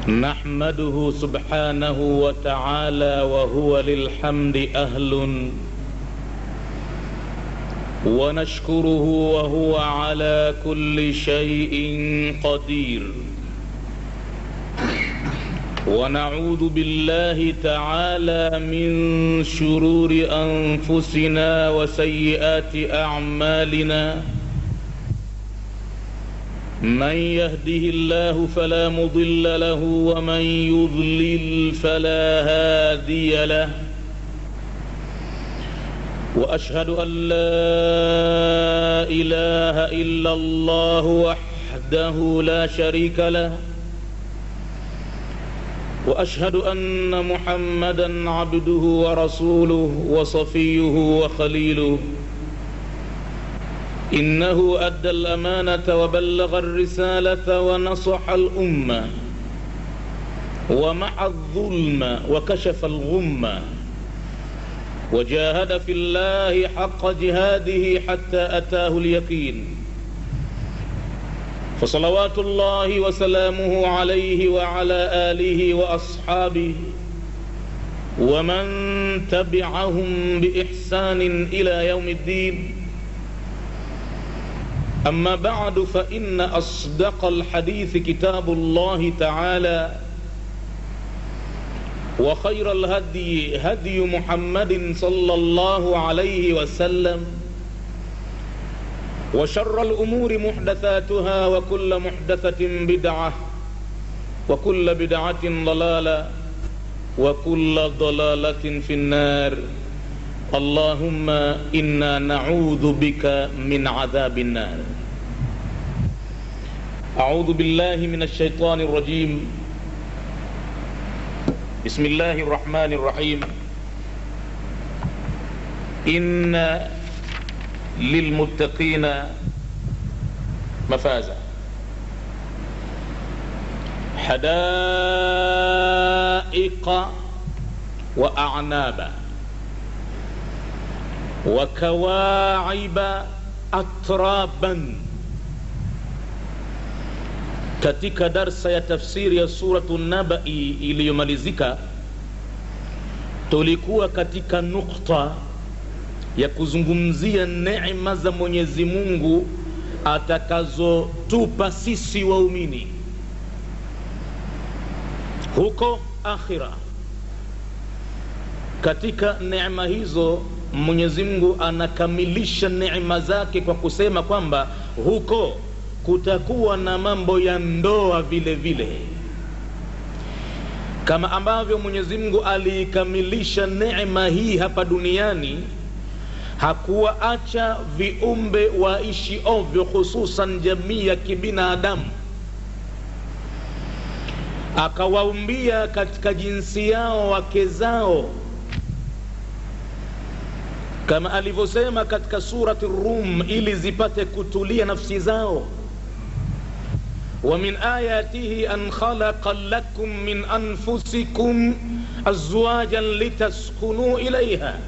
نحمده سبحانه وتعالى وهو للحمد أهل ونشكره وهو على كل شيء قدير ونعوذ بالله تعالى من شرور أنفسنا وسيئات أعمالنا من يهده الله فلا مضل له ومن يضلل فلا هادي له واشهد ان لا اله الا الله وحده لا شريك له واشهد ان محمدا عبده ورسوله وصفيه وخليله انه ادى الامانه وبلغ الرساله ونصح الامه ومحى الظلم وكشف الغمه وجاهد في الله حق جهاده حتى اتاه اليقين فصلوات الله وسلامه عليه وعلى اله واصحابه ومن تبعهم باحسان الى يوم الدين أما بعد فإن أصدق الحديث كتاب الله تعالى وخير الهدي هدي محمد صلى الله عليه وسلم وشر الأمور محدثاتها وكل محدثة بدعة وكل بدعة ضلالة وكل ضلالة في النار اللهم انا نعوذ بك من عذاب النار اعوذ بالله من الشيطان الرجيم بسم الله الرحمن الرحيم ان للمتقين مفازا حدائق واعنابا wakawaaiba atraban katika darsa ya tafsiri ya suratu nabai iliyomalizika tulikuwa katika nukta ya kuzungumzia neema za mwenyezi mungu atakazotupa sisi waumini huko akhira katika neema hizo mwenyezi mungu anakamilisha neema zake kwa kusema kwamba huko kutakuwa na mambo ya ndoa vile vile kama ambavyo mwenyezi mungu aliikamilisha neema hii hapa duniani hakuwaacha viumbe waishi ovyo hususan jamii ya kibinadamu akawaumbia katika jinsi yao wake zao kama alivyosema katika surati rum ili zipate kutulia nafsi zao ومن آياته أن خلق لكم من أنفسكم أزواجا لتسكنوا إليها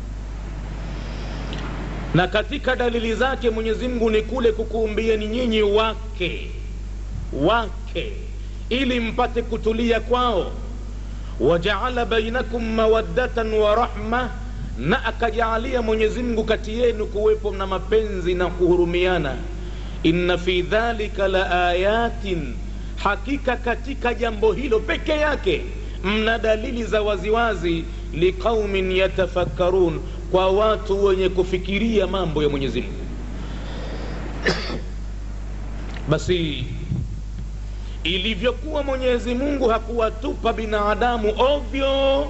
na katika dalili zake mwenyezi mungu ni kule kukuumbieni nyinyi wake wake ili mpate kutulia kwao wajaala bainakum mawaddatan wa rahma na akajaalia mwenyezi mungu kati yenu kuwepo na mapenzi na kuhurumiana inna fi dhalika la ayatin hakika katika jambo hilo peke yake mna dalili za waziwazi liqaumin yatafakkarun kwa watu wenye kufikiria mambo ya mwenyezi mungu basi ilivyokuwa mwenyezi mungu hakuwatupa binadamu ovyo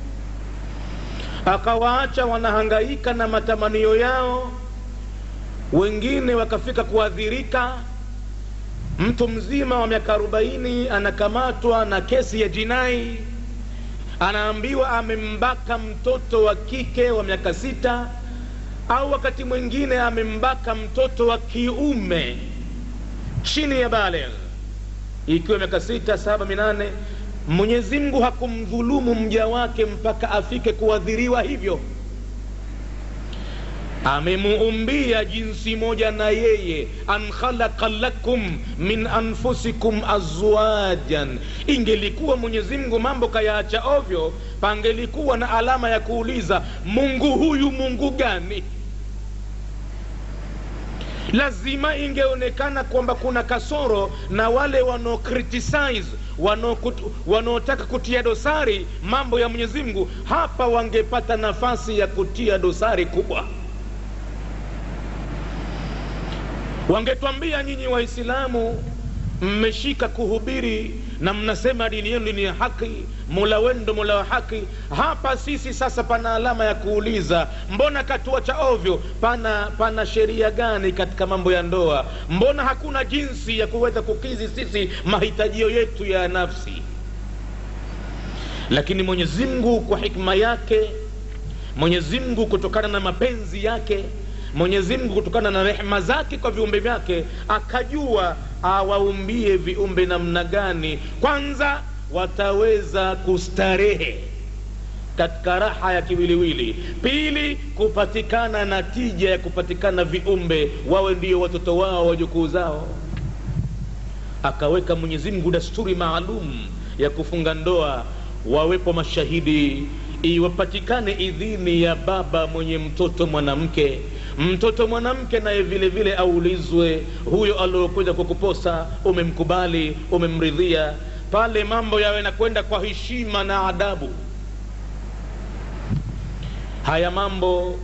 akawaacha wanahangaika na matamanio yao wengine wakafika kuadhirika mtu mzima wa miaka arobaini anakamatwa na kesi ya jinai anaambiwa amembaka mtoto wa kike wa miaka sita au wakati mwingine amembaka mtoto wa kiume chini ya baligh ikiwa miaka sita saba minane mwenyezi mungu hakumdhulumu mja wake mpaka afike kuadhiriwa hivyo amemuumbia jinsi moja na yeye an khalaqa lakum min anfusikum azwajan ingelikuwa mwenyezi mungu mambo kayaacha ovyo pangelikuwa na alama ya kuuliza mungu huyu mungu gani lazima ingeonekana kwamba kuna kasoro na wale wanao criticize wanaotaka kutia dosari mambo ya mwenyezi mungu hapa wangepata nafasi ya kutia dosari kubwa wangetwambia nyinyi waislamu mmeshika kuhubiri na mnasema dini yenu dini ya haki mola wenu ndo mola wa haki hapa sisi sasa pana alama ya kuuliza mbona katuacha ovyo pana pana sheria gani katika mambo ya ndoa mbona hakuna jinsi ya kuweza kukizi sisi mahitajio yetu ya nafsi lakini mwenyezi mungu kwa hikma yake mwenyezi mungu kutokana na mapenzi yake mwenyezi mungu kutokana na rehema zake kwa viumbe vyake akajua awaumbie viumbe namna gani kwanza wataweza kustarehe katika raha ya kiwiliwili pili kupatikana na tija ya kupatikana viumbe wawe ndio watoto wao wajukuu zao akaweka mwenyezi mungu dasturi maalum ya kufunga ndoa wawepo mashahidi iwapatikane idhini ya baba mwenye mtoto mwanamke mtoto mwanamke naye vile vile aulizwe huyo aliokwenda kukuposa umemkubali umemridhia pale mambo yawe nakwenda kwa heshima na adabu haya mambo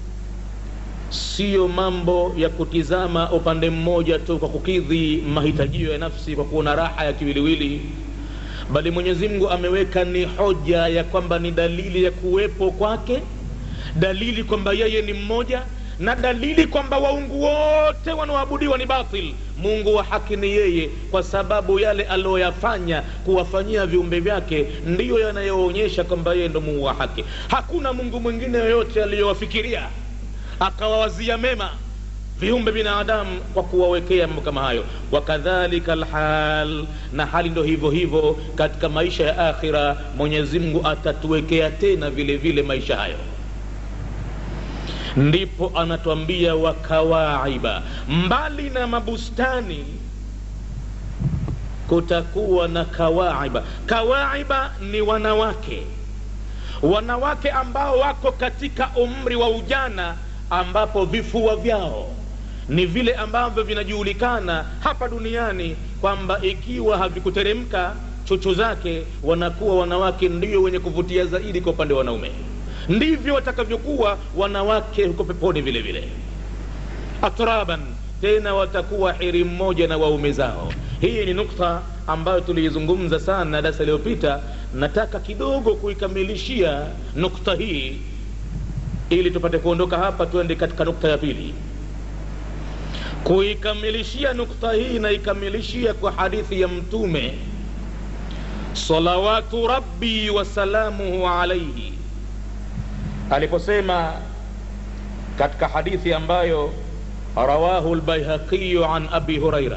siyo mambo ya kutizama upande mmoja tu kwa kukidhi mahitajio ya nafsi kwa kuona raha ya kiwiliwili bali mwenyezi mungu ameweka ni hoja ya kwamba ni dalili ya kuwepo kwake dalili kwamba yeye ni mmoja na dalili kwamba waungu wote wanaoabudiwa ni batil mungu wa haki ni yeye kwa sababu yale aliyoyafanya kuwafanyia viumbe vyake ndiyo yanayoonyesha kwamba yeye ndo mungu wa haki hakuna mungu mwingine yoyote aliyowafikiria akawawazia mema viumbe binadamu kwa kuwawekea mambo kama hayo wakadhalika lhal na hali ndo hivyo hivyo katika maisha ya akhira mwenyezi mungu atatuwekea tena vile vile maisha hayo ndipo anatwambia wakawaiba mbali na mabustani kutakuwa na kawaiba kawaiba ni wanawake wanawake ambao wako katika umri wa ujana ambapo vifua vyao ni vile ambavyo vinajulikana hapa duniani kwamba ikiwa havikuteremka chuchu zake wanakuwa wanawake ndio wenye kuvutia zaidi kwa upande wa wanaume ndivyo watakavyokuwa wanawake huko peponi vile vile atraban tena watakuwa hiri mmoja na waume zao hii ni nukta ambayo tuliizungumza sana darasa iliyopita nataka kidogo kuikamilishia nukta hii ili tupate kuondoka hapa tuende katika nukta ya pili kuikamilishia nukta hii naikamilishia kwa hadithi ya mtume salawatu rabbi wasalamuhu alaihi aliposema katika hadithi ambayo rawahu lbaihaqiyu an abi huraira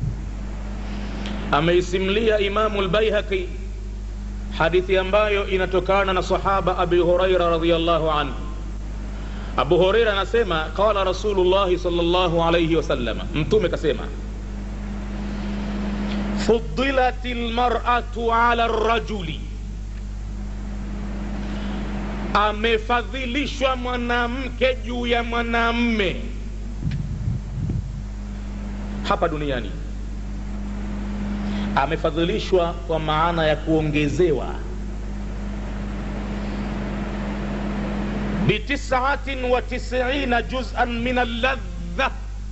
ameisimlia imamu lbaihaqi hadithi ambayo inatokana na sahaba abi huraira radiallahu anhu abu hureira anasema qala rasulullahi salllahu alaihi wasalama mtume kasema fudilat lmaratu ala rajuli amefadhilishwa mwanamke juu ya mwanamme hapa duniani amefadhilishwa kwa maana ya kuongezewa bitisatin wa tisiina juzan min alladha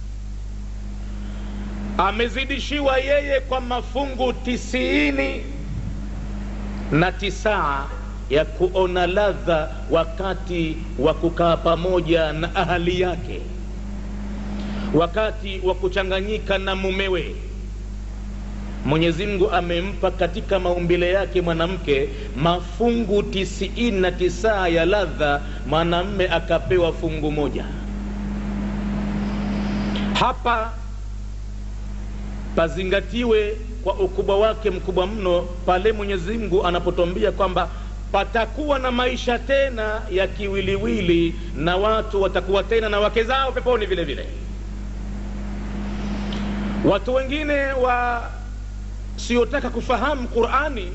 amezidishiwa yeye kwa mafungu tisiini na tisaa ya kuona ladha wakati wa kukaa pamoja na ahali yake wakati wa kuchanganyika na mumewe mwenyezi mungu amempa katika maumbile yake mwanamke mafungu tisiini na tisaa ya ladha mwanamme akapewa fungu moja hapa pazingatiwe kwa ukubwa wake mkubwa mno pale mwenyezi mungu anapotwambia kwamba patakuwa na maisha tena ya kiwiliwili na watu watakuwa tena na wake zao peponi vile vile watu wengine wasiotaka kufahamu qurani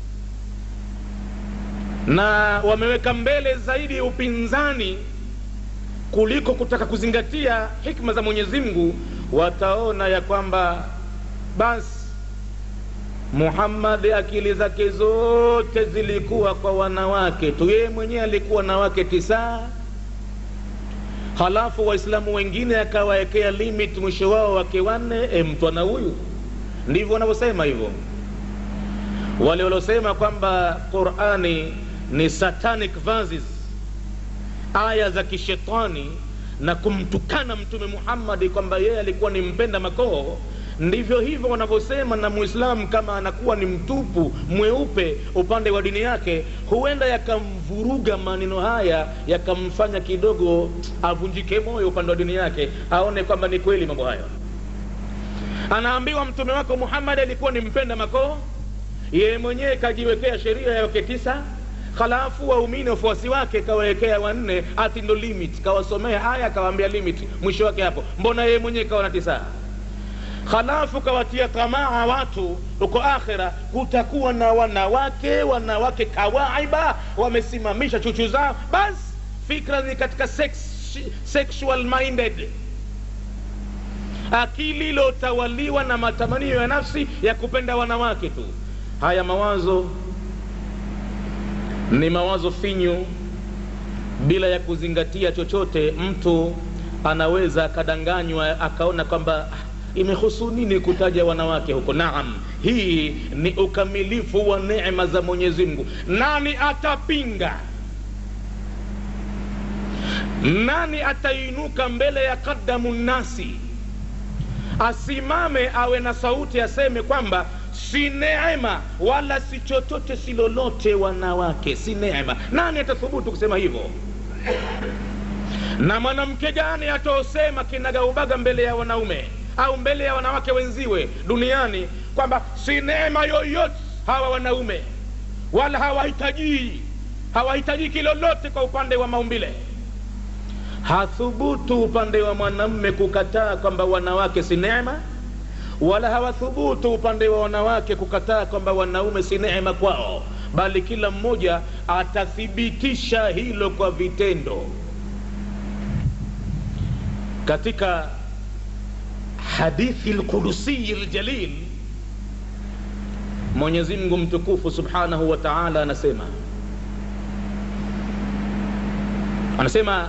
na wameweka mbele zaidi upinzani kuliko kutaka kuzingatia hikma za mwenyezi mungu wataona ya kwamba basi muhammadi akili zake zote zilikuwa kwa wanawake tu yeye mwenyewe alikuwa na wake tisaa halafu waislamu wengine akawawekea limit mwisho wao wake wanne e, mtwana huyu ndivyo wanavyosema hivyo wale waliosema kwamba qurani ni satanic verses aya za kishetani na kumtukana mtume muhammadi kwamba yeye alikuwa ni mpenda makoo ndivyo hivyo wanavyosema na muislamu kama anakuwa ni mtupu mweupe upande wa dini yake huenda yakamvuruga maneno haya yakamfanya kidogo avunjike moyo upande wa dini yake aone kwamba ni kweli mambo hayo anaambiwa mtume wako muhammadi alikuwa ni mpenda makoo yeye mwenyewe kajiwekea sheria ya wake tisa halafu waumini wafuasi wake kawawekea wanne ati ndo limit kawasomea aya kawaambia limit mwisho wake hapo mbona yeye mwenyewe kawa na tisaa halafu kawatia tamaa watu huko akhira kutakuwa na wanawake wanawake kawaiba wamesimamisha chuchu zao basi fikra ni katika sex, sexual minded akili iliyotawaliwa na matamanio ya nafsi ya kupenda wanawake tu haya mawazo ni mawazo finyu bila ya kuzingatia chochote mtu anaweza akadanganywa akaona kwamba imehusu nini kutaja wanawake huko naam hii ni ukamilifu wa neema za mwenyezi mungu nani atapinga nani atainuka mbele ya kadamu nnasi asimame awe na sauti aseme kwamba si neema wala si chochote si lolote wanawake si neema nani atathubutu kusema hivyo na mwanamke gani ataosema kinagaubaga mbele ya wanaume au mbele ya wanawake wenziwe duniani kwamba si neema yoyote hawa wanaume wala hawahitajii hawahitajiki lolote kwa upande wa maumbile hathubutu upande wa mwanamme kukataa kwamba wanawake si neema wala hawathubutu upande wa wanawake kukataa kwamba wanaume si neema kwao bali kila mmoja atathibitisha hilo kwa vitendo katika hadithi lqudusiyi ljalil mwenyezi mungu mtukufu subhanahu wa taala anasema anasema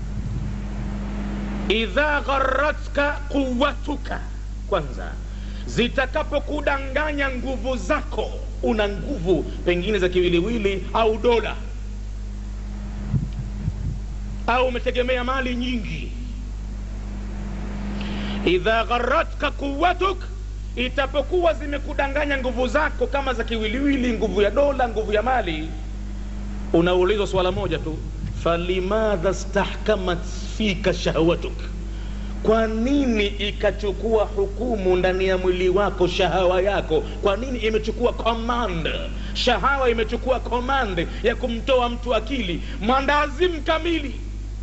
idha gharatka quwatuka kwanza zitakapokudanganya nguvu zako una nguvu pengine za kiwiliwili au dola au umetegemea mali nyingi idha gharatka quwatuk itapokuwa zimekudanganya nguvu zako kama za kiwiliwili nguvu ya dola nguvu ya mali unaulizwa swala moja tu falimadha stahkamat fika shahwatuk kwa nini ikachukua hukumu ndani ya mwili wako shahawa yako kwa nini imechukua command shahawa imechukua command ya kumtoa mtu akili mwandazimu kamili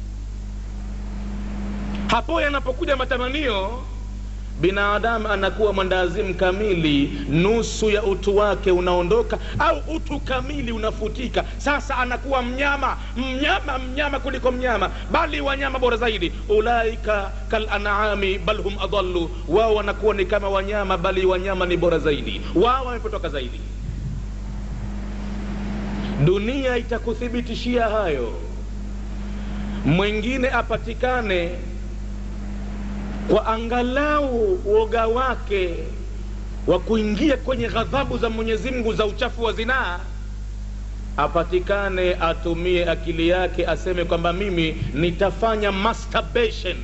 hapo yanapokuja matamanio binadamu anakuwa mwandazimu kamili nusu ya utu wake unaondoka au utu kamili unafutika sasa anakuwa mnyama mnyama mnyama kuliko mnyama bali wanyama bora zaidi ulaika kalanami bal hum adallu wao wanakuwa ni kama wanyama bali wanyama ni bora zaidi wao wamepotoka zaidi dunia itakuthibitishia hayo mwingine apatikane kwa angalau woga wake wa kuingia kwenye ghadhabu za mwenyezi mungu za uchafu wa zinaa apatikane atumie akili yake aseme kwamba mimi nitafanya masturbation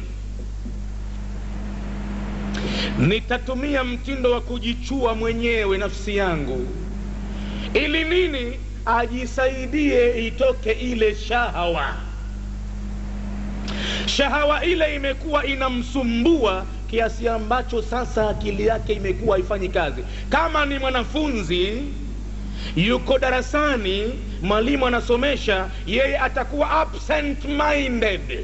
nitatumia mtindo wa kujichua mwenyewe nafsi yangu ili nini ajisaidie itoke ile shahawa shahawa ile imekuwa inamsumbua kiasi ambacho sasa akili yake imekuwa haifanyi kazi kama ni mwanafunzi yuko darasani mwalimu anasomesha yeye atakuwa absent minded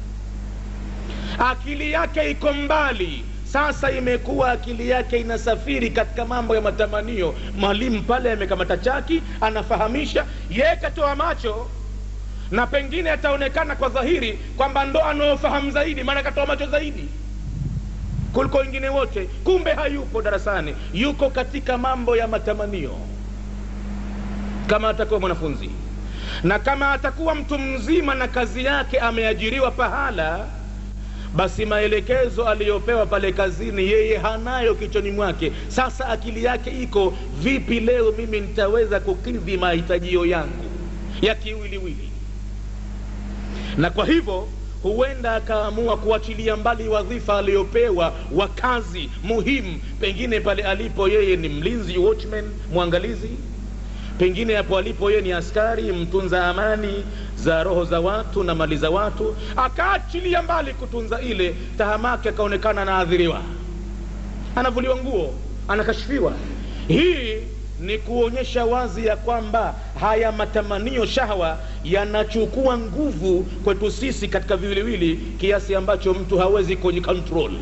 akili yake iko mbali sasa imekuwa akili yake inasafiri katika mambo ya matamanio mwalimu pale amekamata chaki anafahamisha yeye katoa macho na pengine ataonekana kwa dhahiri kwamba ndo anaofahamu zaidi maana katoa macho zaidi kuliko wengine wote kumbe hayupo darasani yuko katika mambo ya matamanio kama atakuwa mwanafunzi na kama atakuwa mtu mzima na kazi yake ameajiriwa pahala basi maelekezo aliyopewa pale kazini yeye hanayo kichwani mwake sasa akili yake iko vipi leo mimi nitaweza kukidhi mahitajio yangu ya kiwiliwili na kwa hivyo huenda akaamua kuachilia mbali wadhifa aliyopewa wa kazi muhimu pengine pale alipo yeye ni mlinzi watchman mwangalizi pengine hapo alipo yeye ni askari mtunza amani za roho za watu na mali za watu akaachilia mbali kutunza ile tahamake akaonekana anaadhiriwa anavuliwa nguo anakashifiwa hii ni kuonyesha wazi ya kwamba haya matamanio shahwa yanachukua nguvu kwetu sisi katika viwiliwili kiasi ambacho mtu hawezi kwenye control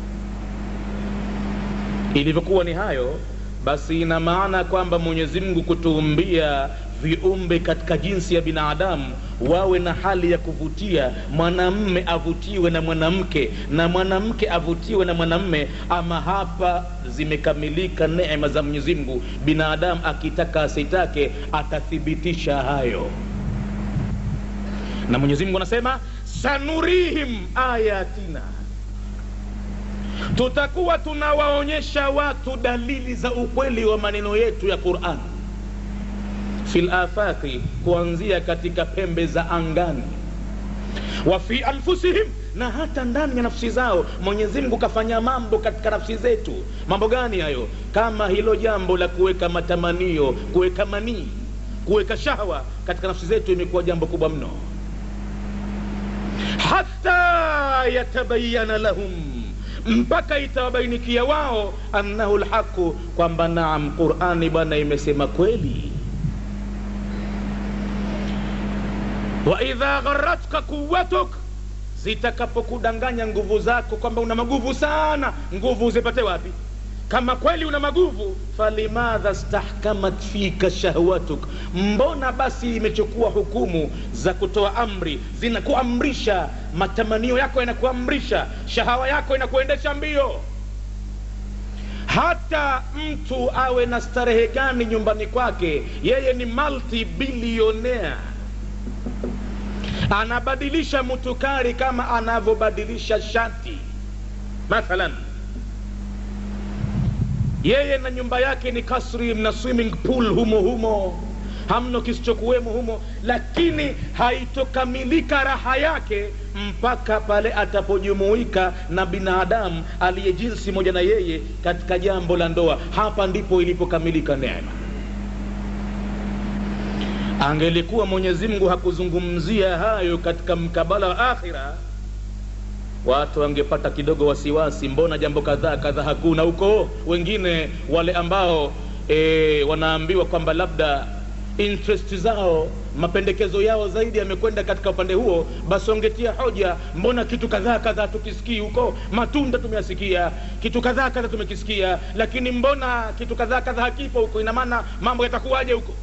ilivyokuwa ni hayo basi ina maana kwamba mwenyezi mungu kutuumbia viumbe katika jinsi ya binadamu wawe na hali ya kuvutia mwanamme avutiwe na mwanamke na mwanamke avutiwe na mwanamme ama hapa zimekamilika neema za mwenyezi mungu binadamu akitaka asitake atathibitisha hayo na mwenyezi mungu anasema sanurihim ayatina tutakuwa tunawaonyesha watu dalili za ukweli wa maneno yetu ya quran fi lafaqi kuanzia katika pembe za angani wa fi anfusihim na hata ndani ya nafsi zao mwenyezi mungu kafanya mambo katika nafsi zetu mambo gani hayo kama hilo jambo la kuweka matamanio kuweka manii kuweka shahwa katika nafsi zetu imekuwa jambo kubwa mno hata yatabayana lahum mpaka itawabainikia wao annahu lhaqu kwamba naam qurani bwana imesema kweli waidha gharatka quwatuk zitakapokudanganya nguvu zako kwamba una maguvu sana nguvu uzipate wapi kama kweli una maguvu falimadha stahkamat fika shahwatuk mbona basi imechukua hukumu za kutoa amri zinakuamrisha matamanio yako yanakuamrisha shahawa yako inakuendesha mbio hata mtu awe na starehe gani nyumbani kwake yeye ni multi bilionea anabadilisha mutukari kama anavyobadilisha shati mathalan yeye na nyumba yake ni kasri na swimming pool humo humo hamno kisichokuwemo humo lakini haitokamilika raha yake mpaka pale atapojumuika na binadamu aliye jinsi moja na yeye katika jambo la ndoa hapa ndipo ilipokamilika neema angelikuwa mwenyezi mungu hakuzungumzia hayo katika mkabala wa akhira watu wangepata kidogo wasiwasi mbona jambo kadhaa kadhaa hakuna huko wengine wale ambao e, wanaambiwa kwamba labda interest zao mapendekezo yao zaidi yamekwenda katika upande huo basi wangetia hoja mbona kitu kadhaa kadhaa tukisikii huko matunda tumeyasikia kitu kadhaa kadhaa tumekisikia lakini mbona kitu kadhaa kadhaa hakipo huko ina maana mambo yatakuwaje huko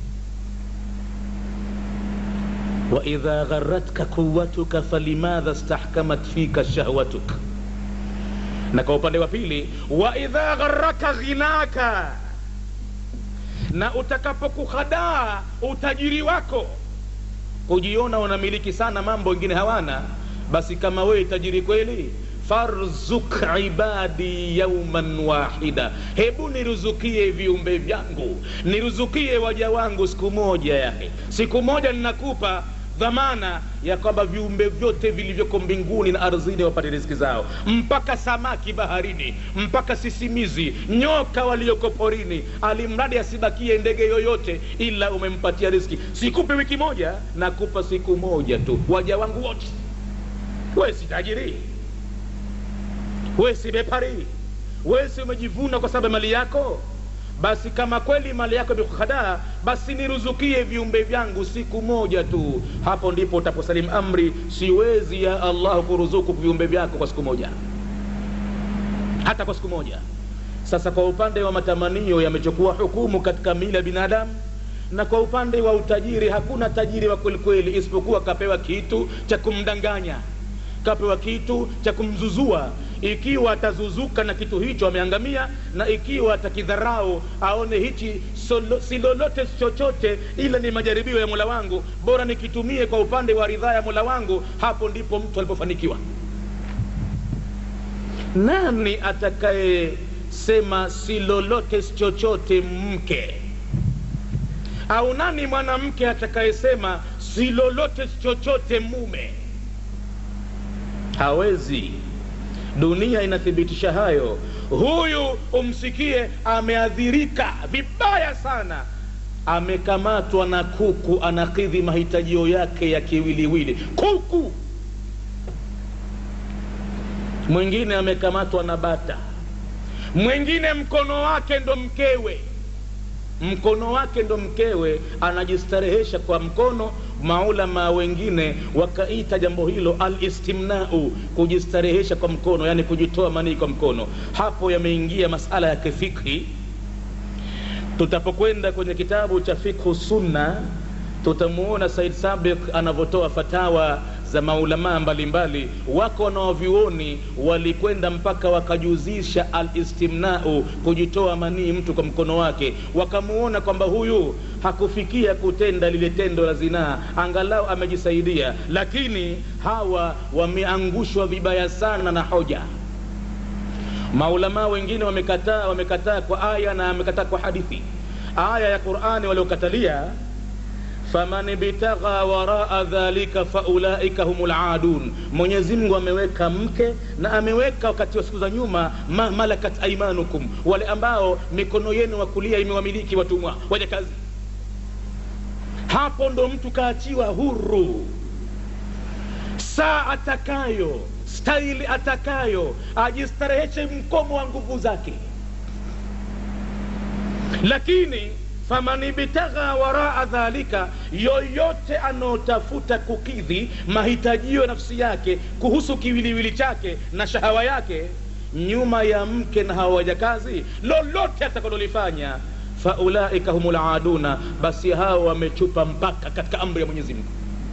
waidha gharatka quwatuka falimadha stahkamat fika shahwatuk na kwa upande wa pili waidha gharaka ghinaka na utakapokuhadaa utajiri wako kujiona unamiliki sana mambo wengine hawana basi kama wewe tajiri kweli farzuk ibadi yauman wahida hebu niruzukie viumbe vyangu niruzukie waja wangu siku moja yake siku moja ninakupa dhamana ya kwamba viumbe vyote vilivyoko mbinguni na ardhini wapate riziki zao mpaka samaki baharini mpaka sisimizi nyoka walioko porini alimradi asibakie ndege yoyote ila umempatia riziki sikupe wiki moja nakupa siku moja tu waja wangu wote we si tajiri we si bepari we si umejivuna kwa sababu ya mali yako basi kama kweli mali yako imekuhadaa basi niruzukie viumbe vyangu siku moja tu hapo ndipo utaposalimu amri siwezi ya allah kuruzuku viumbe vyako kwa siku moja hata kwa siku moja sasa kwa upande wa matamanio yamechukua hukumu katika mili ya binadamu na kwa upande wa utajiri hakuna tajiri wa kwelikweli isipokuwa kapewa kitu cha kumdanganya kapewa kitu cha kumzuzua ikiwa atazuzuka na kitu hicho ameangamia na ikiwa atakidharau aone hichi solo, si lolote chochote ila ni majaribio ya mola wangu bora nikitumie kwa upande wa ridhaa ya mola wangu hapo ndipo mtu alipofanikiwa nani atakayesema si lolote chochote mke au nani mwanamke atakayesema si lolote chochote mume hawezi dunia inathibitisha hayo huyu umsikie ameadhirika vibaya sana amekamatwa na kuku anakidhi mahitajio yake ya kiwiliwili kuku mwingine amekamatwa na bata mwingine mkono wake ndo mkewe mkono wake ndo mkewe anajistarehesha kwa mkono maulama wengine wakaita jambo hilo alistimnau kujistarehesha kwa mkono yani kujitoa manii kwa mkono hapo yameingia masala ya kifikhi tutapokwenda kwenye kitabu cha fikhu sunna tutamuona said sabik anavyotoa fatawa za maulamaa mbalimbali wako wanaovyuoni walikwenda mpaka wakajuzisha alistimnau kujitoa manii mtu kwa mkono wake wakamuona kwamba huyu hakufikia kutenda lile tendo la zinaa angalau amejisaidia lakini hawa wameangushwa vibaya sana na hoja maulamaa wengine wamekataa wamekataa kwa aya na wamekataa kwa hadithi aya ya qurani waliokatalia faman ibtagha waraa dhalika faulaika hum ladun mwenyezi mungu ameweka mke na ameweka wakati wa siku za nyuma ma malakat aimanukum wale ambao mikono yenu wa kulia imewamiliki watumwa waja kazi hapo ndo mtu kaachiwa huru saa atakayo staili atakayo ajistareheshe mkomo wa nguvu zake lakini faman ibtagha waraa dhalika yoyote anaotafuta kukidhi mahitajio ya nafsi yake kuhusu kiwiliwili chake na shahawa yake nyuma ya mke na hawa wajakazi lolote atakalolifanya faulaika hum laduna basi hao wamechupa mpaka katika amri ya mwenyezi mungu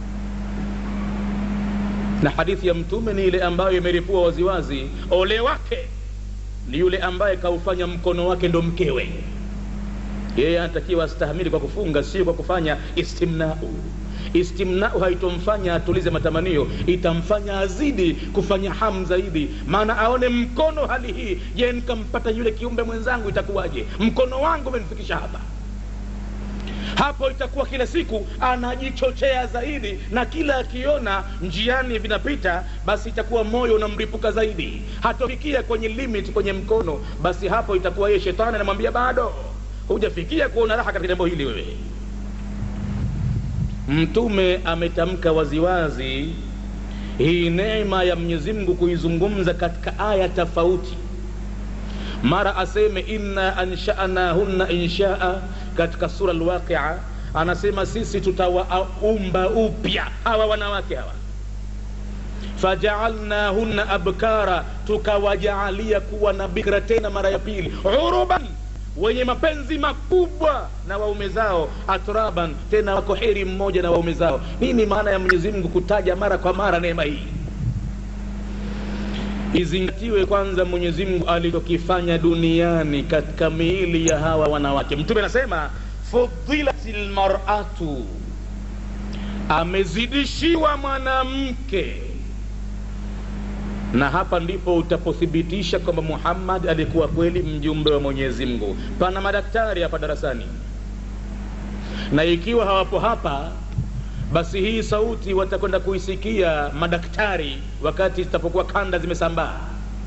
na hadithi ya mtume ni ile ambayo imeripua waziwazi ole wake ni yule ambaye kaufanya mkono wake ndo mkewe yeye anatakiwa astahamili kwa kufunga sio kwa kufanya istimnau istimnau haitomfanya atulize matamanio itamfanya azidi kufanya hamu zaidi maana aone mkono hali hii je nikampata yule kiumbe mwenzangu itakuwaje mkono wangu umenifikisha hapa hapo itakuwa kila siku anajichochea zaidi na kila akiona njiani vinapita basi itakuwa moyo unamripuka zaidi hatofikia kwenye limit kwenye mkono basi hapo itakuwa yeye shetani anamwambia bado hujafikia kuona raha katika jambo hili wewe mtume ametamka waziwazi hii neema ya mwenyezi mungu kuizungumza katika aya tofauti mara aseme inna anshanahunna inshaa katika sura lwaqia anasema sisi tutawaumba upya hawa wanawake hawa fajaalnahunna abkara tukawajaalia kuwa na bikra tena mara ya pili uruban wenye mapenzi makubwa na waume zao atraban tena wako heri mmoja na waume zao nini maana ya mwenyezi mungu kutaja mara kwa mara neema hii izingatiwe kwanza mwenyezi mungu alichokifanya duniani katika miili ya hawa wanawake mtume anasema fudilat lmaratu amezidishiwa mwanamke na hapa ndipo utapothibitisha kwamba muhammad alikuwa kweli mjumbe wa mwenyezi mungu pana madaktari hapa darasani na ikiwa hawapo hapa basi hii sauti watakwenda kuisikia madaktari wakati zitapokuwa kanda zimesambaa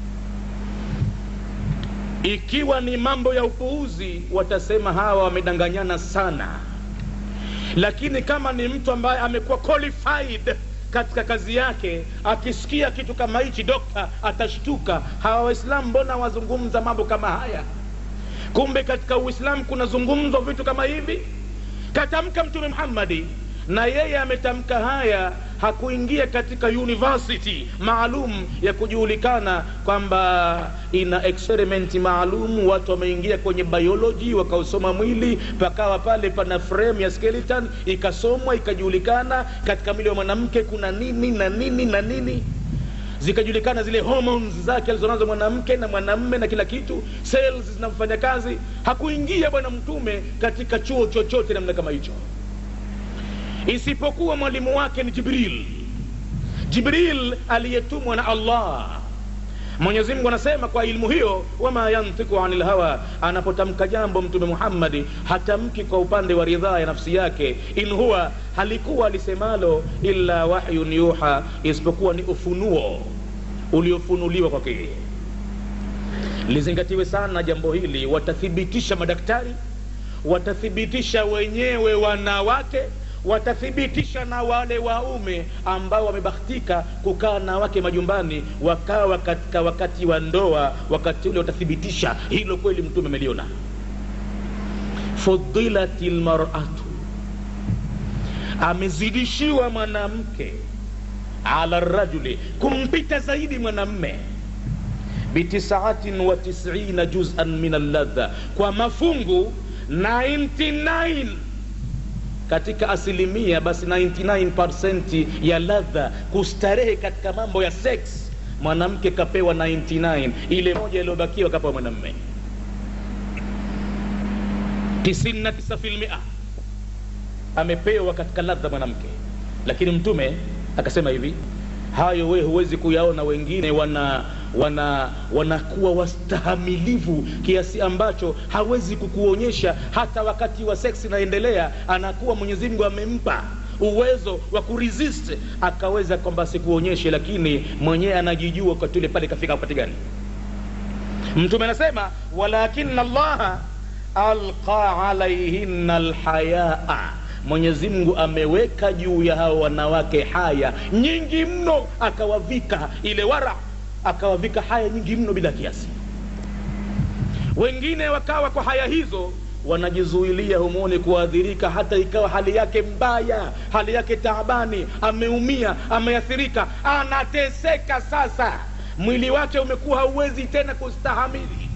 ikiwa ni mambo ya upuuzi watasema hawa wamedanganyana sana lakini kama ni mtu ambaye amekuwa qualified katika kazi yake akisikia kitu kama hichi dokta atashtuka hawa waislamu mbona wazungumza mambo kama haya kumbe katika uislamu kunazungumzwa vitu kama hivi katamka mtume muhammadi na yeye ametamka haya hakuingia katika university maalum ya kujulikana kwamba ina experimenti maalum watu wameingia kwenye biology wakausoma mwili pakawa pale pana frame ya skeleton ikasomwa ikajulikana katika mwili wa mwanamke kuna nini na nini na nini zikajulikana zile hormones zake alizonazo mwanamke na mwanamme na kila kitu cells zinafanya kazi hakuingia bwana mtume katika chuo chochote namna kama hicho isipokuwa mwalimu wake ni jibril jibril aliyetumwa na allah mwenyezi mungu anasema kwa ilmu hiyo wama yantiku ani lhawa anapotamka jambo mtume muhammadi hatamki kwa upande wa ridhaa ya nafsi yake in huwa halikuwa alisemalo illa wahyun yuha isipokuwa ni ufunuo uliofunuliwa kwake yeye lizingatiwe sana jambo hili watathibitisha madaktari watathibitisha wenyewe wanawake watathibitisha na wale waume ambao wamebahatika kukaa na wake majumbani wakawa katika wakati wa ndoa wakati ule watathibitisha hilo kweli mtume ameliona fudilat lmaratu amezidishiwa mwanamke ala rajuli kumpita zaidi mwanamme bitisaatin wa tisina juzan min alladha kwa mafungu 99 katika asilimia basi 99 ya ladha kustarehe katika mambo ya sex mwanamke kapewa 99 ile moja iliyobakiwa kapewa mwanamme 99 filmia amepewa katika ladha mwanamke lakini mtume akasema hivi hayo we huwezi kuyaona wengine wana wana wanakuwa wastahamilivu kiasi ambacho hawezi kukuonyesha hata wakati wa seksi inaendelea anakuwa mwenyezi mungu amempa uwezo wa kuresist akaweza kwamba asikuonyeshe lakini mwenyewe anajijua wakati ule pale kafika wakati gani mtume anasema walakina allaha alqa alaihinna lhayaa mwenyezi mungu ameweka juu ya hao wanawake haya nyingi mno akawavika ile wara akawavika haya nyingi mno bila kiasi wengine wakawa kwa haya hizo wanajizuilia humoni kuadhirika hata ikawa hali yake mbaya hali yake taabani ameumia ameathirika anateseka sasa mwili wake umekuwa hauwezi tena kustahamili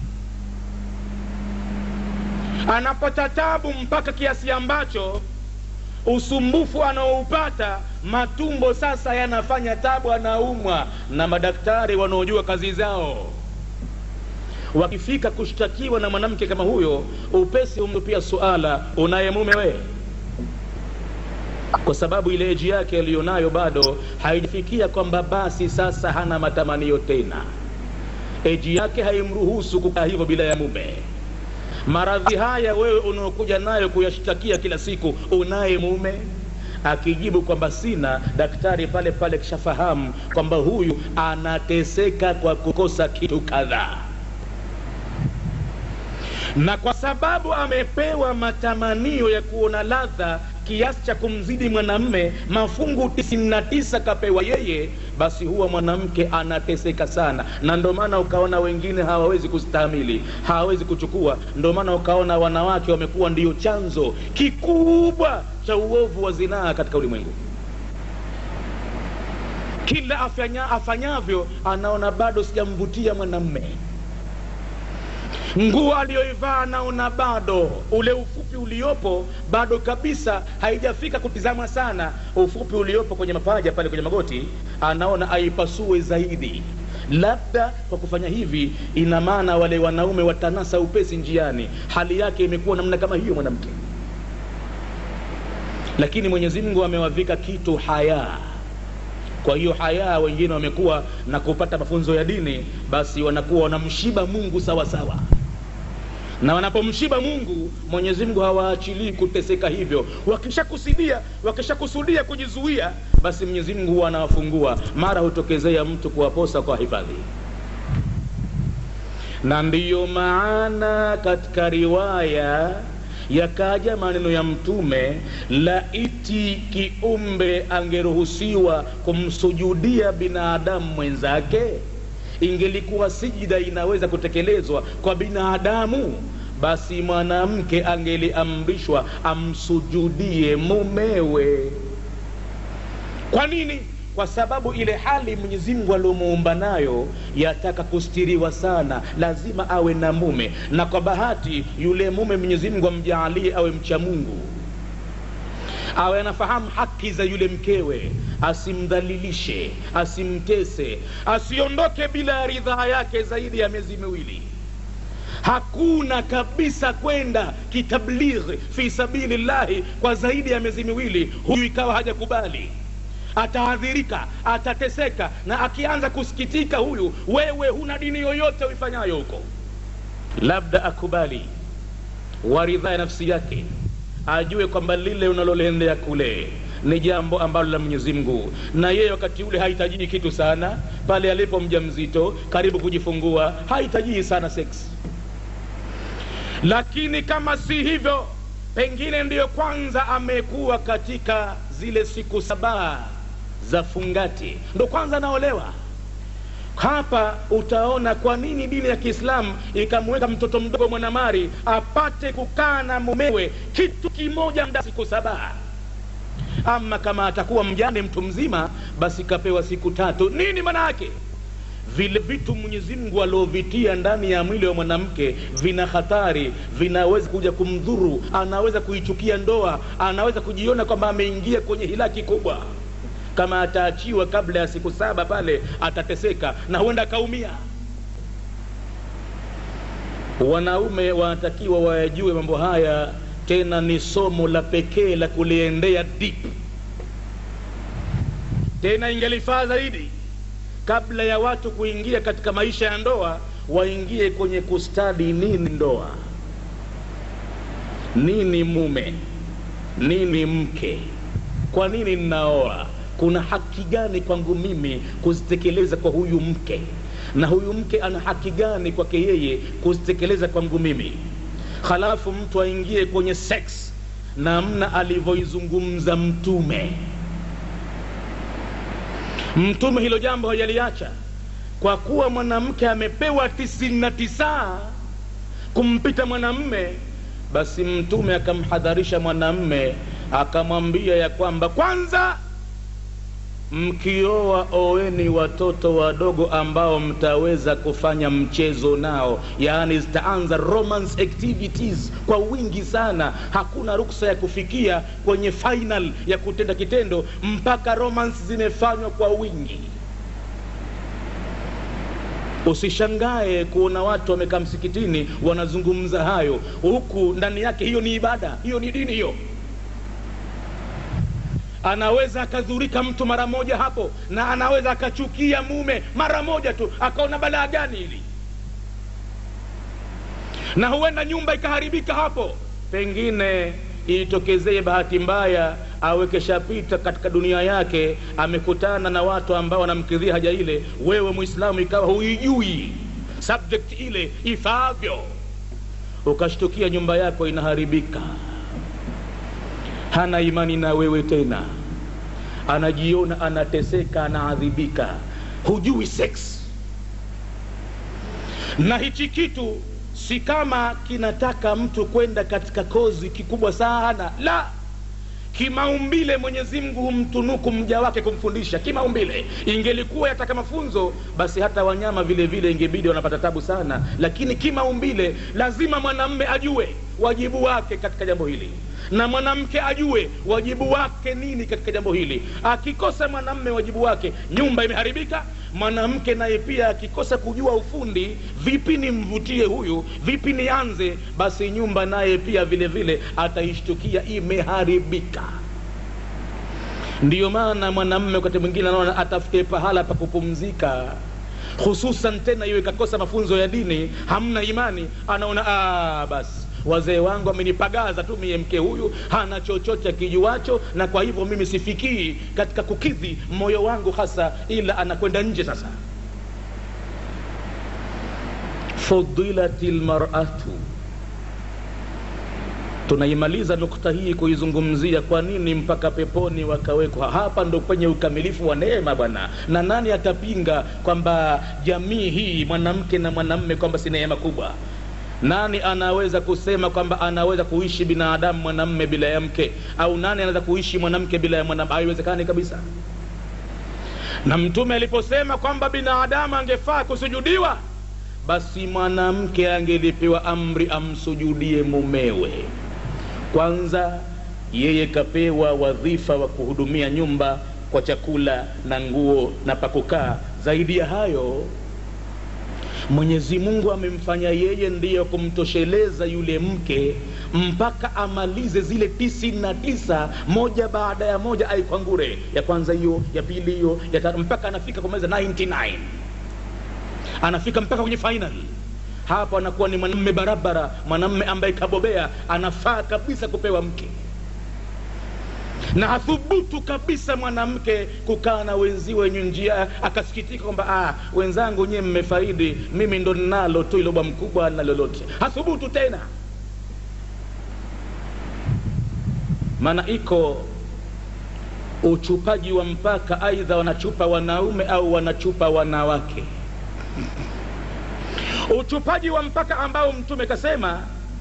anapata tabu mpaka kiasi ambacho usumbufu anaoupata matumbo sasa yanafanya tabu anaumwa na madaktari wanaojua kazi zao wakifika kushtakiwa na mwanamke kama huyo upesi humtupia suala unaye mume wee kwa sababu ile eji yake aliyonayo bado haijafikia kwamba basi sasa hana matamanio tena eji yake haimruhusu kukaa hivyo bila ya mume maradhi haya wewe unaokuja nayo kuyashtakia kila siku unaye mume akijibu kwamba sina daktari pale pale kishafahamu kwamba huyu anateseka kwa kukosa kitu kadhaa na kwa sababu amepewa matamanio ya kuona ladha kiasi cha kumzidi mwanamme mafungu 99 kapewa yeye basi huwa mwanamke anateseka sana na ndio maana ukaona wengine hawawezi kustahamili hawawezi kuchukua ndio maana ukaona wanawake wamekuwa ndio chanzo kikubwa cha uovu wa zinaa katika ulimwengu kila afanya, afanyavyo anaona bado sijamvutia mwanamme nguo aliyoivaa anaona bado ule ufupi uliopo bado kabisa haijafika kutizama sana ufupi uliopo kwenye mapaja pale kwenye magoti anaona aipasue zaidi labda kwa kufanya hivi ina maana wale wanaume watanasa upesi njiani hali yake imekuwa namna kama hiyo mwanamke lakini mwenyezi mungu amewavika kitu hayaa kwa hiyo haya wengine wamekuwa na kupata mafunzo ya dini basi wanakuwa wanamshiba mungu sawa sawa na wanapomshiba mungu mwenyezi mungu hawaachilii kuteseka hivyo wakishakusudia wakishakusudia kujizuia basi mwenyezi mungu huwa anawafungua mara hutokezea mtu kuwaposa kwa hifadhi na ndiyo maana katika riwaya yakaja maneno ya mtume laiti kiumbe angeruhusiwa kumsujudia binadamu mwenzake ingelikuwa sijida inaweza kutekelezwa kwa binadamu basi mwanamke angeliamrishwa amsujudie mumewe kwa nini kwa sababu ile hali mwenyezi mungu aliomuumba nayo yataka kustiriwa sana lazima awe na mume na kwa bahati yule mume mwenyezi mungu amjaalie awe mcha mungu awe anafahamu haki za yule mkewe asimdhalilishe asimtese asiondoke bila ridhaa yake zaidi ya miezi miwili hakuna kabisa kwenda kitablighi fi sabili llahi kwa zaidi ya miezi miwili huyu ikawa hajakubali ataadhirika atateseka na akianza kusikitika huyu wewe huna dini yoyote uifanyayo huko labda akubali waridhaa ya nafsi yake ajue kwamba lile unaloliendea kule ni jambo ambalo la mwenyezi mungu na yeye wakati ule hahitajii kitu sana pale alipo mja mzito karibu kujifungua hahitajii sana seksi lakini kama si hivyo pengine ndiyo kwanza amekuwa katika zile siku sabaa za fungati ndo kwanza anaolewa hapa utaona kwa nini dini ya kiislamu ikamweka mtoto mdogo mwanamari apate kukaa na mumewe kitu kimoja mda siku sabaa ama kama atakuwa mjane mtu mzima basi kapewa siku tatu nini maana yake vile vitu mwenyezi mungu aliovitia ndani ya mwili wa mwanamke vina hatari vinaweza kuja kumdhuru anaweza kuichukia ndoa anaweza kujiona kwamba ameingia kwenye hilaki kubwa kama ataachiwa kabla ya siku saba pale atateseka na huenda akaumia wanaume wanatakiwa wayajue mambo haya tena ni somo la pekee la kuliendea deep tena ingelifaa zaidi kabla ya watu kuingia katika maisha ya ndoa waingie kwenye kustadi nini ndoa nini mume nini mke kwa nini ninaoa kuna haki gani kwangu mimi kuzitekeleza kwa huyu mke na huyu mke ana haki gani kwake yeye kuzitekeleza kwangu mimi halafu mtu aingie kwenye sex namna alivyoizungumza mtume mtume hilo jambo hajaliacha kwa kuwa mwanamke amepewa tisini na tisa kumpita mwanamme basi mtume akamhadharisha mwanamme akamwambia ya kwamba kwanza mkioa oweni watoto wadogo ambao mtaweza kufanya mchezo nao yaani zitaanza romance activities kwa wingi sana hakuna ruksa ya kufikia kwenye final ya kutenda kitendo mpaka romance zimefanywa kwa wingi usishangae kuona watu wamekaa msikitini wanazungumza hayo huku ndani yake hiyo ni ibada hiyo ni dini hiyo anaweza akadhurika mtu mara moja hapo na anaweza akachukia mume mara moja tu akaona balaa gani hili na huenda nyumba ikaharibika hapo pengine itokezee bahati mbaya awekeshapita katika dunia yake amekutana na watu ambao wanamkidhia haja ile wewe mwislamu ikawa huijui subject ile ifaavyo ukashtukia nyumba yako inaharibika hana imani na wewe tena anajiona anateseka anaadhibika hujui sex na hichi kitu si kama kinataka mtu kwenda katika kozi kikubwa sana la kimaumbile mwenyezi mungu humtunuku mja wake kumfundisha kimaumbile ingelikuwa yataka mafunzo basi hata wanyama vile vile ingebidi wanapata tabu sana lakini kimaumbile lazima mwanamme ajue wajibu wake katika jambo hili na mwanamke ajue wajibu wake nini katika jambo hili akikosa mwanamme wajibu wake nyumba imeharibika mwanamke naye pia akikosa kujua ufundi vipi nimvutie huyu vipi nianze basi nyumba naye pia vile vile ataishtukia imeharibika ndiyo maana mwanamme wakati mwingine anaona atafute pahala pa kupumzika hususan tena iwe kakosa mafunzo ya dini hamna imani anaona "Ah, basi wazee wangu amenipagaza tu mie mke huyu hana chochote akijuacho na kwa hivyo mimi sifikii katika kukidhi moyo wangu hasa ila anakwenda nje sasa fudilati lmaratu tunaimaliza nukta hii kuizungumzia kwa nini mpaka peponi wakawekwa hapa ndo kwenye ukamilifu wa neema bwana na nani atapinga kwamba jamii hii mwanamke na mwanamme kwamba si neema kubwa nani anaweza kusema kwamba anaweza kuishi binadamu mwanamme bila ya mke au nani anaweza kuishi mwanamke bila ya mwanamke haiwezekani kabisa na mtume aliposema kwamba binadamu angefaa kusujudiwa basi mwanamke angelipewa amri amsujudie mumewe kwanza yeye kapewa wadhifa wa kuhudumia nyumba kwa chakula na nguo na pakukaa zaidi ya hayo mwenyezi mungu amemfanya yeye ndiyo kumtosheleza yule mke mpaka amalize zile tisini na tisa moja baada ya moja aikwangure ya kwanza hiyo ya pili hiyo ya tatu mpaka anafika kumaliza 99 anafika mpaka kwenye final hapo anakuwa ni mwanamme barabara mwanamme ambaye kabobea anafaa kabisa kupewa mke na hathubutu kabisa mwanamke kukaa na wenziwe wenye njia akasikitika kwamba ah, wenzangu nyie mmefaidi mimi ndo ninalo tu iloba mkubwa na lolote hathubutu tena maana iko uchupaji wa mpaka aidha wanachupa wanaume au wanachupa wanawake uchupaji wa mpaka ambao mtume kasema